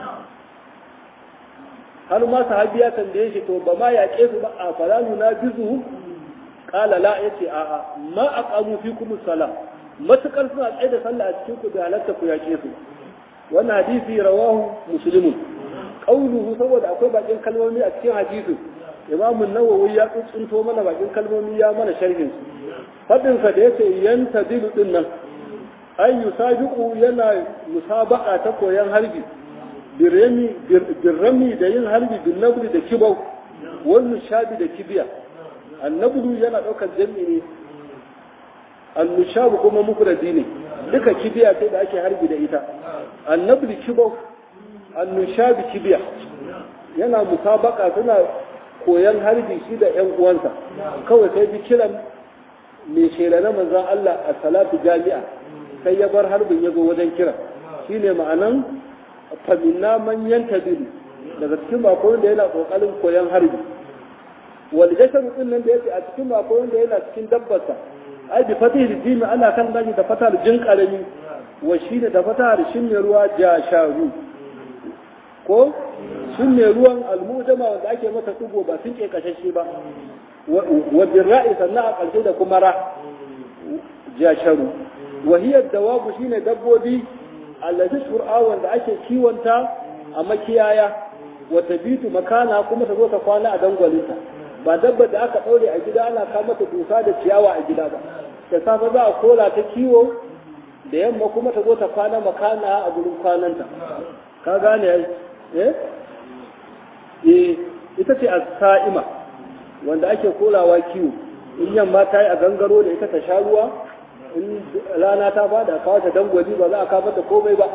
har ma sahabi ya tambaye shi to ba ma yaƙe su ba a falalu na bizu qala la yace a a ma aqamu fikum salah matukar suna tsaye da sallah a cikin ku da halatta ku yaƙe su wannan hadisi rawahu muslimun qauluhu saboda akwai bakin kalmomi a cikin hadisi imamu nawawi ya tsuntsunto mana bakin kalmomi ya mana sharhin su fadin sa da yace yanta dilu din nan ay yusabiqu yana musabaqa ta koyan harbi birrami birrami da yin harbi bin nabli da kibau wannan shabi da kibiya annablu yana daukar jami ne annushabu kuma mufradi ne duka kibiya sai da ake harbi da ita annabli kibau annushabi kibiya yana musabaka suna koyan harbi shi da ƴan uwansa kawai sai bi kiran mai shela na manzon Allah a salatu jami'a sai ya bar harbin ya zo wajen kira shine ma'anan faminna man yantabilu daga cikin mako wanda yana kokarin koyan harbi wal jasharu din nan da yake a cikin mako wanda yana cikin dabbarsa ai bi fatih jimi ana kan gaji da fatar jin karami wa shine da fatar shin mai ruwa jasharu ko shin mai ruwan almujama wanda ake masa tugo ba sun ke kashashe ba wa birra'i sannan a ƙarshe da kuma ra jasharu wa hiya dawabu shine dabbobi allati shur'a wanda ake kiwonta a makiyaya wa tabitu makana kuma ta zo ta kwana a dangwalinta ba dabba da aka daure a gida ana kama ta dusa da ciyawa a gida ba da safe za a kola ta kiwo da yamma kuma ta zo ta kwana makana a gurin kwananta ka gane eh eh ita ce as-sa'ima wanda ake kolawa kiwo in yamma ta yi a gangaro da ita ta sha ruwa in rana ta fada a kawo ta dangwali ba za a kawo ta komai ba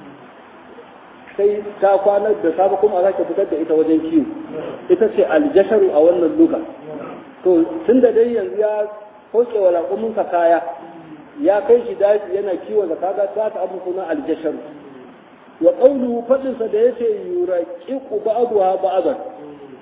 sai ta kwana da safe kuma a sake fitar da ita wajen kiwo ita ce aljasharu a wannan luga to tun da dai yanzu ya sauke wa raƙuminsa kaya ya kai shi daji yana kiwon da kaga ta ta abu sunan aljasharu wa qawluhu fadin sa da yace yuraqiqu ba'daha ba'dan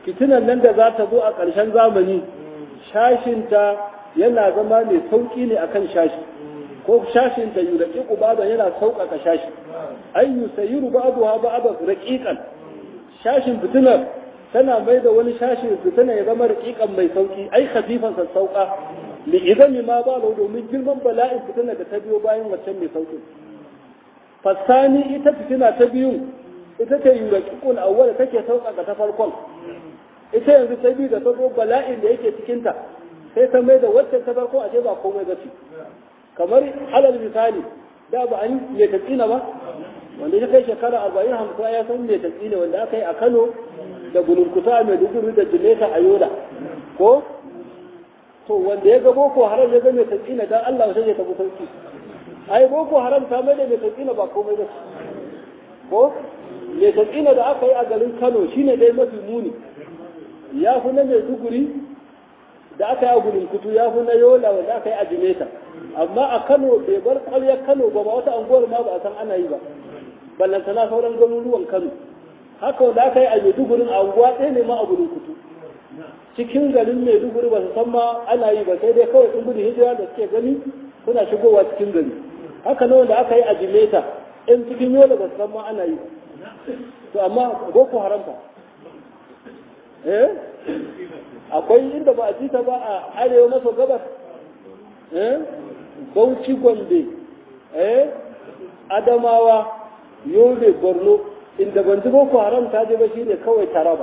fitinan nan da za ta zo a ƙarshen zamani shashinta yana zama mai sauƙi ne akan shashi ko shashinta yi raƙiƙu ba'da yana sauƙaƙa shashi ai yusayiru ba'duha ba'da raqiqan shashin fitinar tana mai da wani shashin fitina ya zama raƙiƙan mai sauƙi ai khafifan sassauƙa li idan ma ba domin girman bala'in fitina da ta biyo bayan waccan mai sauƙi fasani ita fitina ta biyun ita ce yuraqiqul awwal take sauƙaƙa ta farkon ita yanzu ta biyu da ta zo bala'in da yake cikinta sai ta mai da wacce ta farko a ce ba komai ba ce kamar alal misali da ba an yi ta tsina ba wanda ya kai shekara arba'in hamsin ya san me ta tsina wanda aka yi a kano da gulunkuta mai duguri da jimeta a yola ko to wanda ya ga boko haram ya ga mai ta tsina dan allah wata ya tafi sauki ai boko haram ta mai da mai ta tsina ba komai ba ko mai ta tsina da aka yi a garin kano shine dai mafi muni ya fi na mai duguri da aka yi a gudun kutu ya fi na yola wanda aka yi a jimeta amma a kano bai bar ƙwaryar kano ba ba wata anguwar ma ba a san ana yi ba ballantana sauran garuruwan kano haka wanda aka yi a maidugurin a anguwa ɗaya ne ma a gudun kutu cikin garin maiduguri ba su san ma ana yi ba sai dai kawai sun gudun hijira da suke gani suna shigowa cikin gari haka na wanda aka yi a jimeta in cikin yola ba su san ma ana yi ba to amma boko haram fa eh akwai inda ba a ji ta ba a arewa maso gabas eh bauchi gombe eh adamawa yobe borno inda ban ji boko haram ta je ba shi ne kawai taraba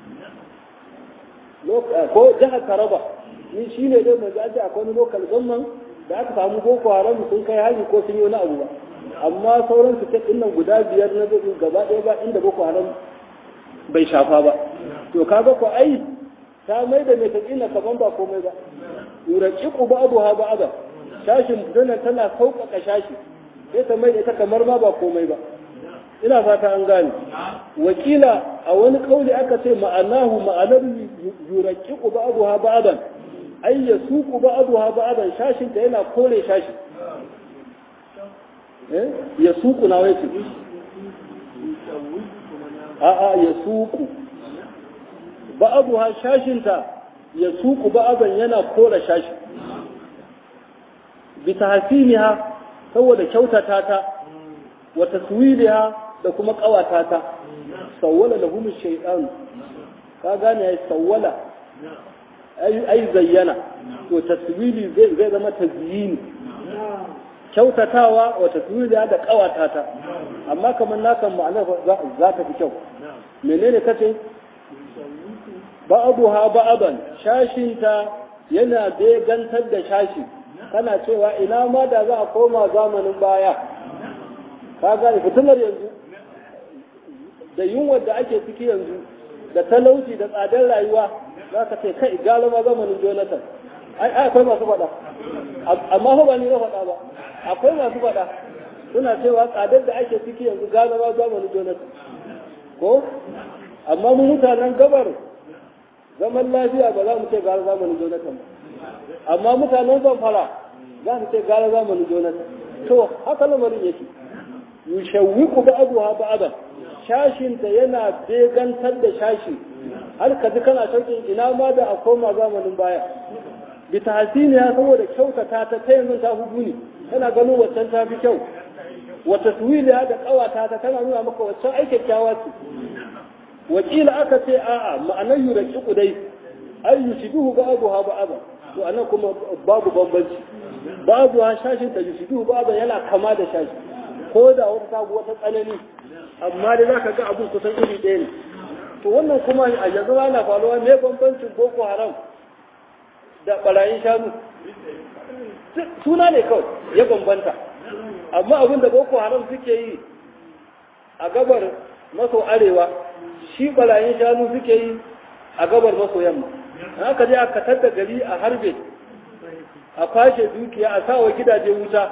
ko jihar taraba ni shi ne dai mai zaji akwai wani lokal gamman da aka samu boko haram sun kai hari ko sun yi wani abu ba amma sauran su ta nan guda biyar na gaba ɗaya ba inda boko haram bai shafa ba to kaga ko ai ta mai da mai taƙina kaman ba komai ba yuraqiqu ba'daha ba'da shashin dana tana sauƙaƙa shashi sai ta mai da ita kamar ma ba komai ba ina fata an gane wakila a wani kauli aka ce ma'anahu ma'anar yuraqiqu ba'daha ba'dan ay yasuqu ba'daha ba'dan shashin ta yana kore shashi eh yasuqu na wai a'a yasuqu ba'abuha shashinta ya suku ba'aban yana kora shashi bi tahsiniha saboda kyautata ta wa taswiliha da kuma kawata ta sawwala lahum shaytan ka gane ya sawwala ai ai zayyana to taswili zai zai zama tazyini kyautatawa wa taswiliha da kawata ta amma kamar nakan ma'anar za ta fi kyau menene kace ba'abuha ba'aban shashinta yana begantar da shashi kana cewa ina ma da za a koma zamanin baya ka gane fitilar yanzu da yunwar da ake ciki yanzu da talauci da tsadar rayuwa za ka ce kai galama zamanin jonathan ai akwai masu faɗa amma ba ni na faɗa ba akwai masu faɗa suna cewa tsadar da ake ciki yanzu galama zamanin jonathan ko amma mu mutanen gabar zaman lafiya ba za mu ce gara zamanin jonathan ba amma mutanen zamfara za su ce gara zamanin jonathan to haka lamarin yake yushawwiku ba'daha ba'dan shashinta yana begantar da shashi har ka ji kana shauƙin ina ma da a koma zamanin baya bi tahsiniya saboda kyautata ta ta yanzu ta fi guni tana ganin waccan ta fi kyau wa taswiliya da kawata ta tana nuna maka waccan ai kyakkyawa ce wakila aka ce a'a ma'anar yuraqiqu dai ay yushibuhu ba'daha ba'da to anan kuma babu bambanci babu ha shashin ta yushibuhu ba'da yana kama da shashi ko da wata sabu wata tsanani amma dai zaka ga abun kusan iri ɗaya ne to wannan kuma a yanzu ana faruwa me bambancin boko haram da barayin shanu suna ne kawai ya bambanta amma abin da boko haram suke yi a gabar maso arewa shi barayin shanu suke yi a gabar maso yamma haka je aka tadda gari a harbe a kwashe dukiya a sawa gidaje wuta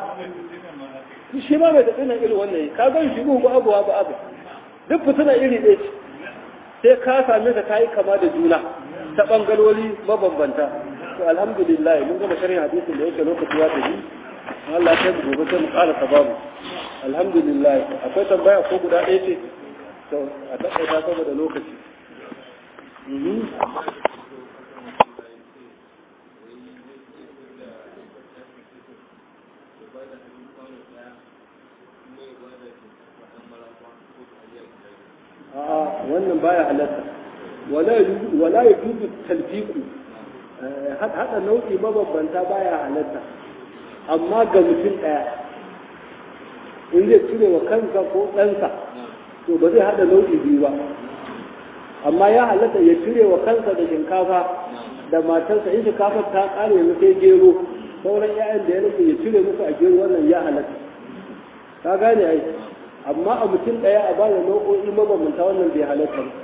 shi ma mai tafi na iri wannan yi ka gan shi ba abu ba abu duk fituna iri ɗaya ce sai ka same ta kayi kama da juna ta ɓangarori mabambanta to alhamdulillah mun gama sharhin hadisin da yake lokaci ya tafi Allah ya kai gobe sai mu ƙara sababu alhamdulillah akwai tambaya ko guda ɗaya ce to a taƙaita saboda lokaci wala ya dubu talfiku haɗa nau'i mabambanta baya halatta amma ga mutum ɗaya in zai cire wa kansa ko ɗansa to ba zai haɗa nau'i biyu ba amma ya halatta ya cire wa kansa da shinkafa da matarsa in shinkafa ta ƙare yanzu sai gero sauran 'ya'yan da ya rage ya cire musu a gero wannan ya halatta ka gane ai amma a mutum ɗaya a bada nau'o'i mabambanta wannan bai halatta ba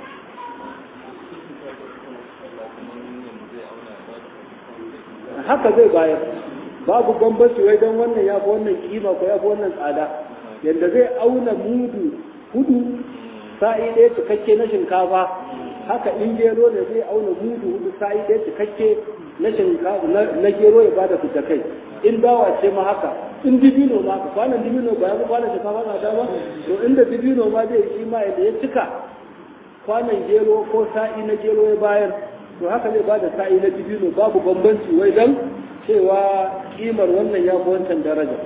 haka zai bayar babu bambanci wai don wannan ya fi wannan kima ko ya fi wannan tsada yadda zai auna mudu hudu sa'i ɗaya cikakke na shinkafa haka in gero ne zai auna mudu hudu sa'i ɗaya cikakke na shinkafa na gero ya bada fita kai in dawa ce ma haka in dibino ma haka kwanan dibino ba ya fi kwanan shinkafa na dama to inda dibino ma zai shi ma yadda ya cika kwanan gero ko sa'i na gero ya bayar to haka zai bada sa'i na dibino babu bambanci wai dan cewa kimar wannan ya fi wancan daraja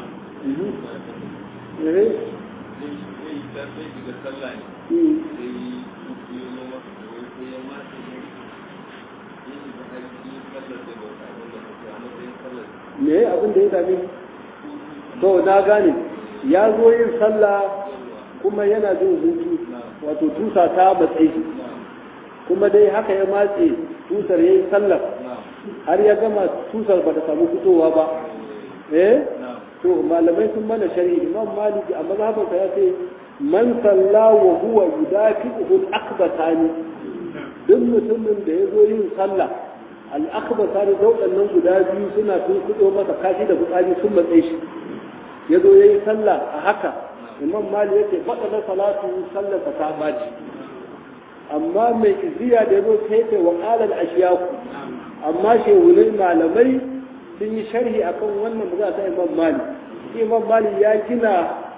me abin da ya dame to na gane ya zo yin sallah kuma yana jin hutu wato tusa ta matsayi kuma dai haka ya matse tusar ya yi sallar har ya gama tusar ba ta samu fitowa ba eh to malamai sun mana shari'i imam maliki a mazhabansa ya ce man salla wa huwa yudafi'uhu al-akbatani duk mutumin da ya zo yin sallah al-akbatani dauɗannan guda biyu suna tun kudo masa kashi da fitsari sun matse shi ya zo ya yi sallah a haka imam mali ya ce faɗa salatu sallar ta baci amma mai iziya da ya zo sai ce wa ƙalar ashiyaku amma shehunai malamai sun yi sharhi akan wannan magana ta imam mali imam mali ya gina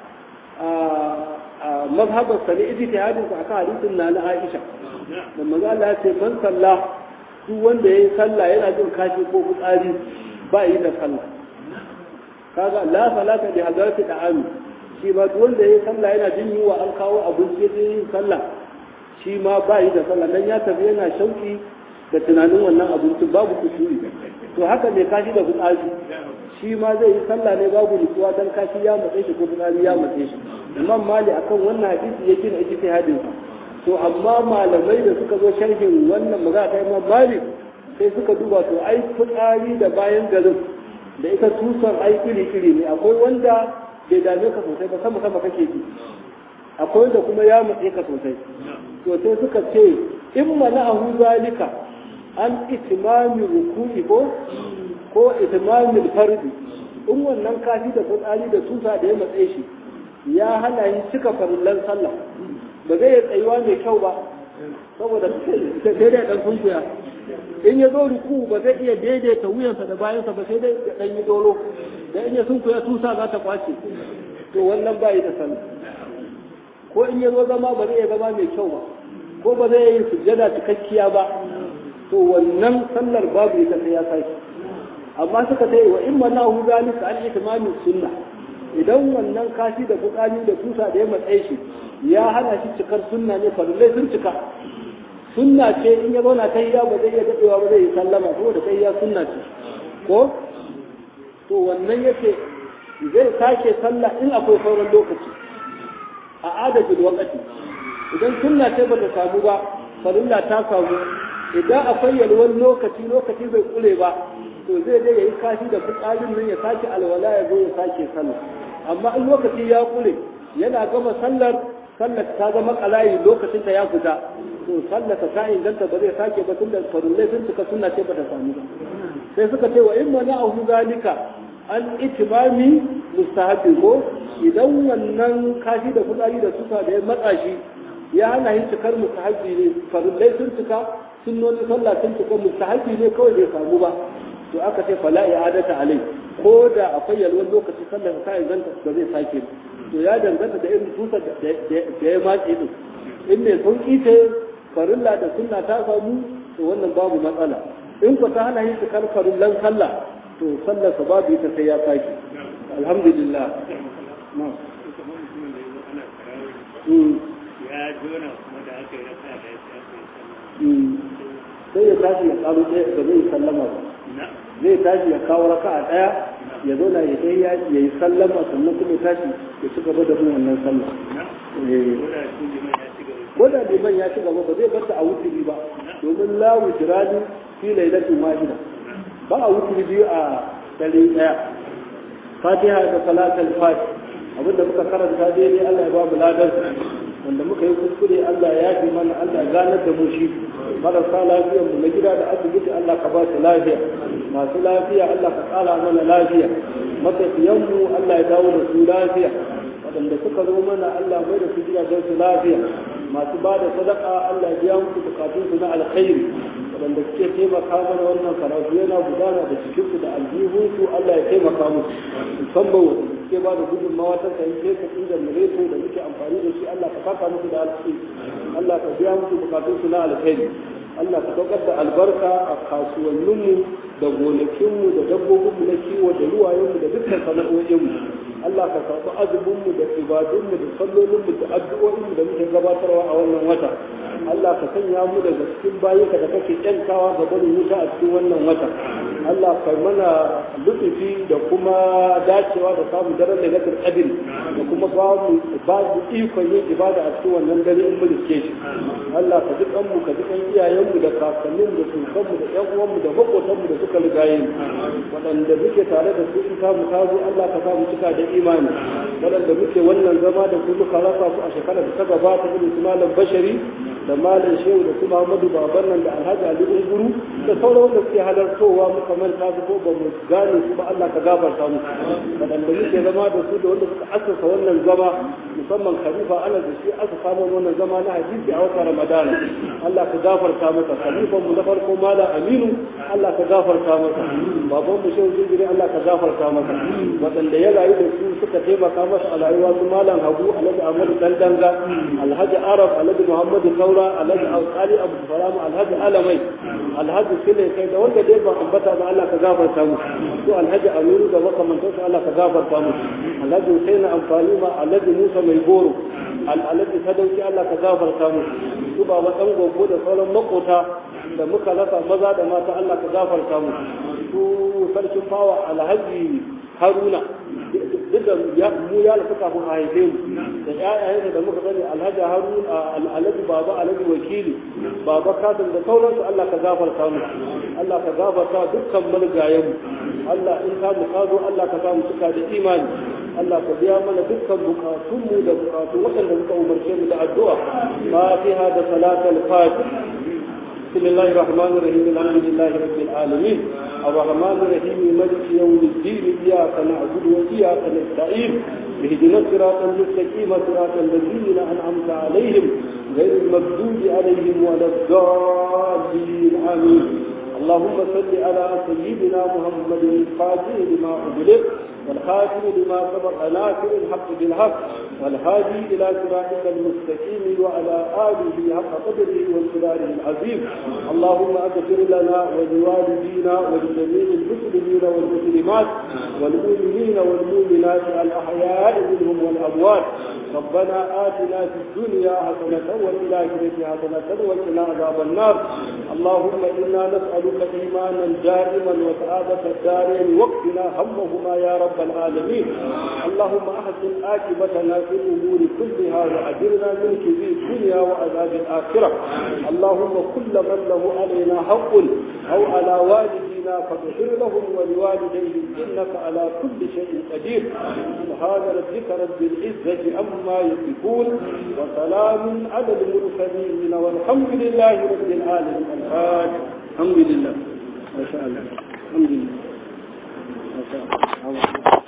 a mazhabar sa ne ijtihadin sa akan hadisin na na Aisha da manzo Allah ya ce man salla duk wanda yayi sallah yana jin kashi ko fitsari ba yi da sallah kaga la salata bi hadarati da'ami shi ma duk wanda yayi sallah yana jin yiwa an kawo abinci ya yin sallah shi ma ba yi da sallah dan ya tafi yana shauki da tunanin wannan abincin babu kusuri to haka ne kashi da fitsari shi ma zai yi sallah ne babu nutsuwa dan kashi ya matse shi ko fitsari ya matse shi imam mali akan wannan hadisi ya gina ijtihadin sa to amma malamai da suka zo sharhin wannan magana ta imam mali sai suka duba to ai fitsari da bayan garin da ita tusar ai iri iri ne akwai wanda bai dame ka sosai ba sama sama kake ji akwai wanda kuma ya matse ka sosai to sai suka ce in mana'ahu zalika an itimami ruku'i ko ko itimami fardi in wannan kafi da fitsari da tusa da ya matse shi ya hana yi cika farillan sallah ba zai yi tsayuwa mai kyau ba saboda sai dai dan sunkuya in ya zo ruku ba zai iya daidaita wuyansa da bayansa ba sai dai ya dan yi dolo da in ya sunkuya tusa za ta kwace to wannan ba yi da sallah ko in ya zo zama ba zai iya zama mai kyau ba ko ba zai yi sujjada cikakkiya ba to wannan sallar babu ita sai ya sake amma suka ce wa in mana hu zalika an itmamin sunna idan wannan kashi da fukani da tusa da ya matsaye shi ya hana shi cikar sunna ne farillai sun cika sunna ce in ya zauna ta iya ba zai iya dadewa ba zai yi sallama saboda ta iya sunna ce ko to wannan yake zai sake sallah in akwai sauran lokaci a adadin wakati idan sunna ce bata samu ba farilla ta samu idan akwai yalwar lokaci lokaci bai kule ba to zai dai yayi kashi da fitsarin nan ya sake alwala ya zo ya sake sallah amma in lokaci ya kule yana gama sallar sallar ta zama kalayi lokacin ta ya fita to sallar ta inganta ba zai sake ba tunda farillai sun cika sunna ce bata samu ba sai suka ce wa in mana ahu zalika an itimami mustahabi ko idan wannan kashi da fitsari da suka da ya matsa shi ya hana yin cikar mustahabi ne farillai sun cika sunnoni sallah sun cika mustahabi ne kawai bai samu ba to aka ce fala i'adata alai ko da akwai yalwar lokaci sallar ta inganta ba zai sake ba to ya danganta da irin tusar da ya matse din in mai sauki ce farilla da sunna ta samu to wannan babu matsala in ku ta hana yin cikar farillan sallah to sallar sa babu ita sai ya sake alhamdulillah ya jona kuma da aka yi rasa da ya aka yi sai ya tashi ya karo ɗaya da zai sallama ba zai tashi ya kawo raka a ɗaya ya zo na ya ya yi sallama sannan kuma ya tashi ya ci gaba da bin wannan sallah ko da liman ya ci gaba ba zai bar a wuturi ba domin la wutirani fi lailatin wahida ba a wuturi biyu a dare ɗaya fatiha da salatul fatih abinda muka karanta daidai Allah ya ba mu ladar wanda muka yi kuskure Allah ya yafi mana Allah ya ganar da mu shi marasa lafiyar mu na gida da asibiti Allah ka ba su lafiya masu lafiya Allah ka kara mana lafiya matafiyan mu Allah ya dawo da su lafiya waɗanda suka zo mana Allah mai da su gidajen su lafiya masu ba da sadaka Allah ya biya musu bukatun su na alkhairi waɗanda suke taimaka mana wannan karatu yana gudana da cikinsu da aljihunsu Allah ya taimaka musu musamman waɗanda suke ba da gudunmawa ta sayi fesa inda mureto da muke amfani da shi Allah ka saka musu da alkhairi Allah ka biya musu bukatunsu na alkhairi Allah ka saukar da albarka a kasuwanninmu da gonakinmu da dabbobinmu na kiwo da ruwayenmu da dukkan sana'o'inmu Allah ka karɓi azuminmu da ibadunmu da sallolinmu da addu'o'inmu da muke gabatarwa a wannan wata Allah ka sanya mu daga cikin bayinka da kake kyantawa ga barin wuta a cikin wannan wata Allah ka mana lutufi da kuma dacewa da samun daren da nakar qadir da kuma ba mu ba mu ikon yin ibada a cikin wannan dare in mu riske shi Allah ka ji kanmu ka ji kan iyayenmu da kakanninmu da sukanmu da ƴan uwanmu da makotanmu da suka rigaye mu waɗanda muke tare da su in ta mu ta zo Allah ka sa mu cika da imani waɗanda muke wannan zama da su muka rasa su a shekarar da ta gabata irin su malam bashari da malam shehu da su Muhammadu baban nan da Alhaji Ali Unguru da sauran wanda suke halartowa muka manta su ko ba mu gane su ba Allah ka gafarta mu waɗanda muke zama da su da wanda suka asasa wannan zama musamman khalifa ana da shi aka samu wannan zama na hadisi a wata Ramadana Allah ka gafarta masa khalifan mu na farko malam Aminu Allah ka gafarta masa baban mu shehu Jinjiri Allah ka gafarta masa waɗanda ya rayu da su suka taimaka masa a rayuwa su malam Habu Alhaji Ahmadu Dandanga Alhaji Arab Alhaji Muhammadu Kaura Alhaji Alƙali Abu Salamu Alhaji Alamai Alhaji Sule kai da wanda dai ba ambata ba Allah ka gafarta mu su Alhaji Aminu da makamantansu Allah ka gafarta mu Alhaji Hussein amfani ma Alhaji Musa mai goro Alhaji Sadauki Allah ka gafarta mu su ba wa ɗan gogo da sauran makota da muka rasa maza da mata Allah ka gafarta mu su sarkin fawa Alhaji Haruna duk da mu ya lafi kafin a haife mu da ƴaƴayensa da muka sani alhaji harun alhaji baba alhaji wakili baba kasim da sauransu Allah ka gafarta mu Allah ka gafarta dukkan mulgayen mu Allah in ka mu kazo Allah ka samu cika da imani Allah ka biya mana dukkan bukatun mu da bukatu waɗanda suka umarce mu da addu'a fatiha da salatul fatih بسم الله الرحمن الرحيم الحمد لله رب العالمين الرحمن الرحيم ملك يوم الدين إياك نعبد وإياك نستعين اهدنا الصراط المستقيم صراط الذين أنعمت عليهم غير المغضوب عليهم ولا الضالين آمين اللهم صل على سيدنا محمد الفاتح لما أغلق والخاتم لما سبق ناصر الحق بالحق والهادي إلى صراطك المستقيم وعلى آله حق قدره وانصداره العظيم اللهم أغفر لنا ولوالدينا ولجميع المسلمين والمسلمات والمؤمنين والمؤمنات الأحياء منهم والأموات ربنا آتنا في الدنيا حسنة وفي الآخرة حسنة وقنا عذاب النار اللهم إنا نسألك إيمانا دائما وسعادة الدارين وقتنا همهما يا رب العالمين اللهم أحسن عاقبتنا في الأمور كلها وأجرنا من كذي الدنيا وعذاب الآخرة اللهم كل من له علينا حق أو على والدينا فاغفر لهم ولوالديهم إنك على كل شيء قدير سبحان ربك رب العزة عما يصفون وسلام على المرسلين والحمد لله رب العالمين الفاتح الحمد لله ما شاء الله الحمد لله ما شاء الله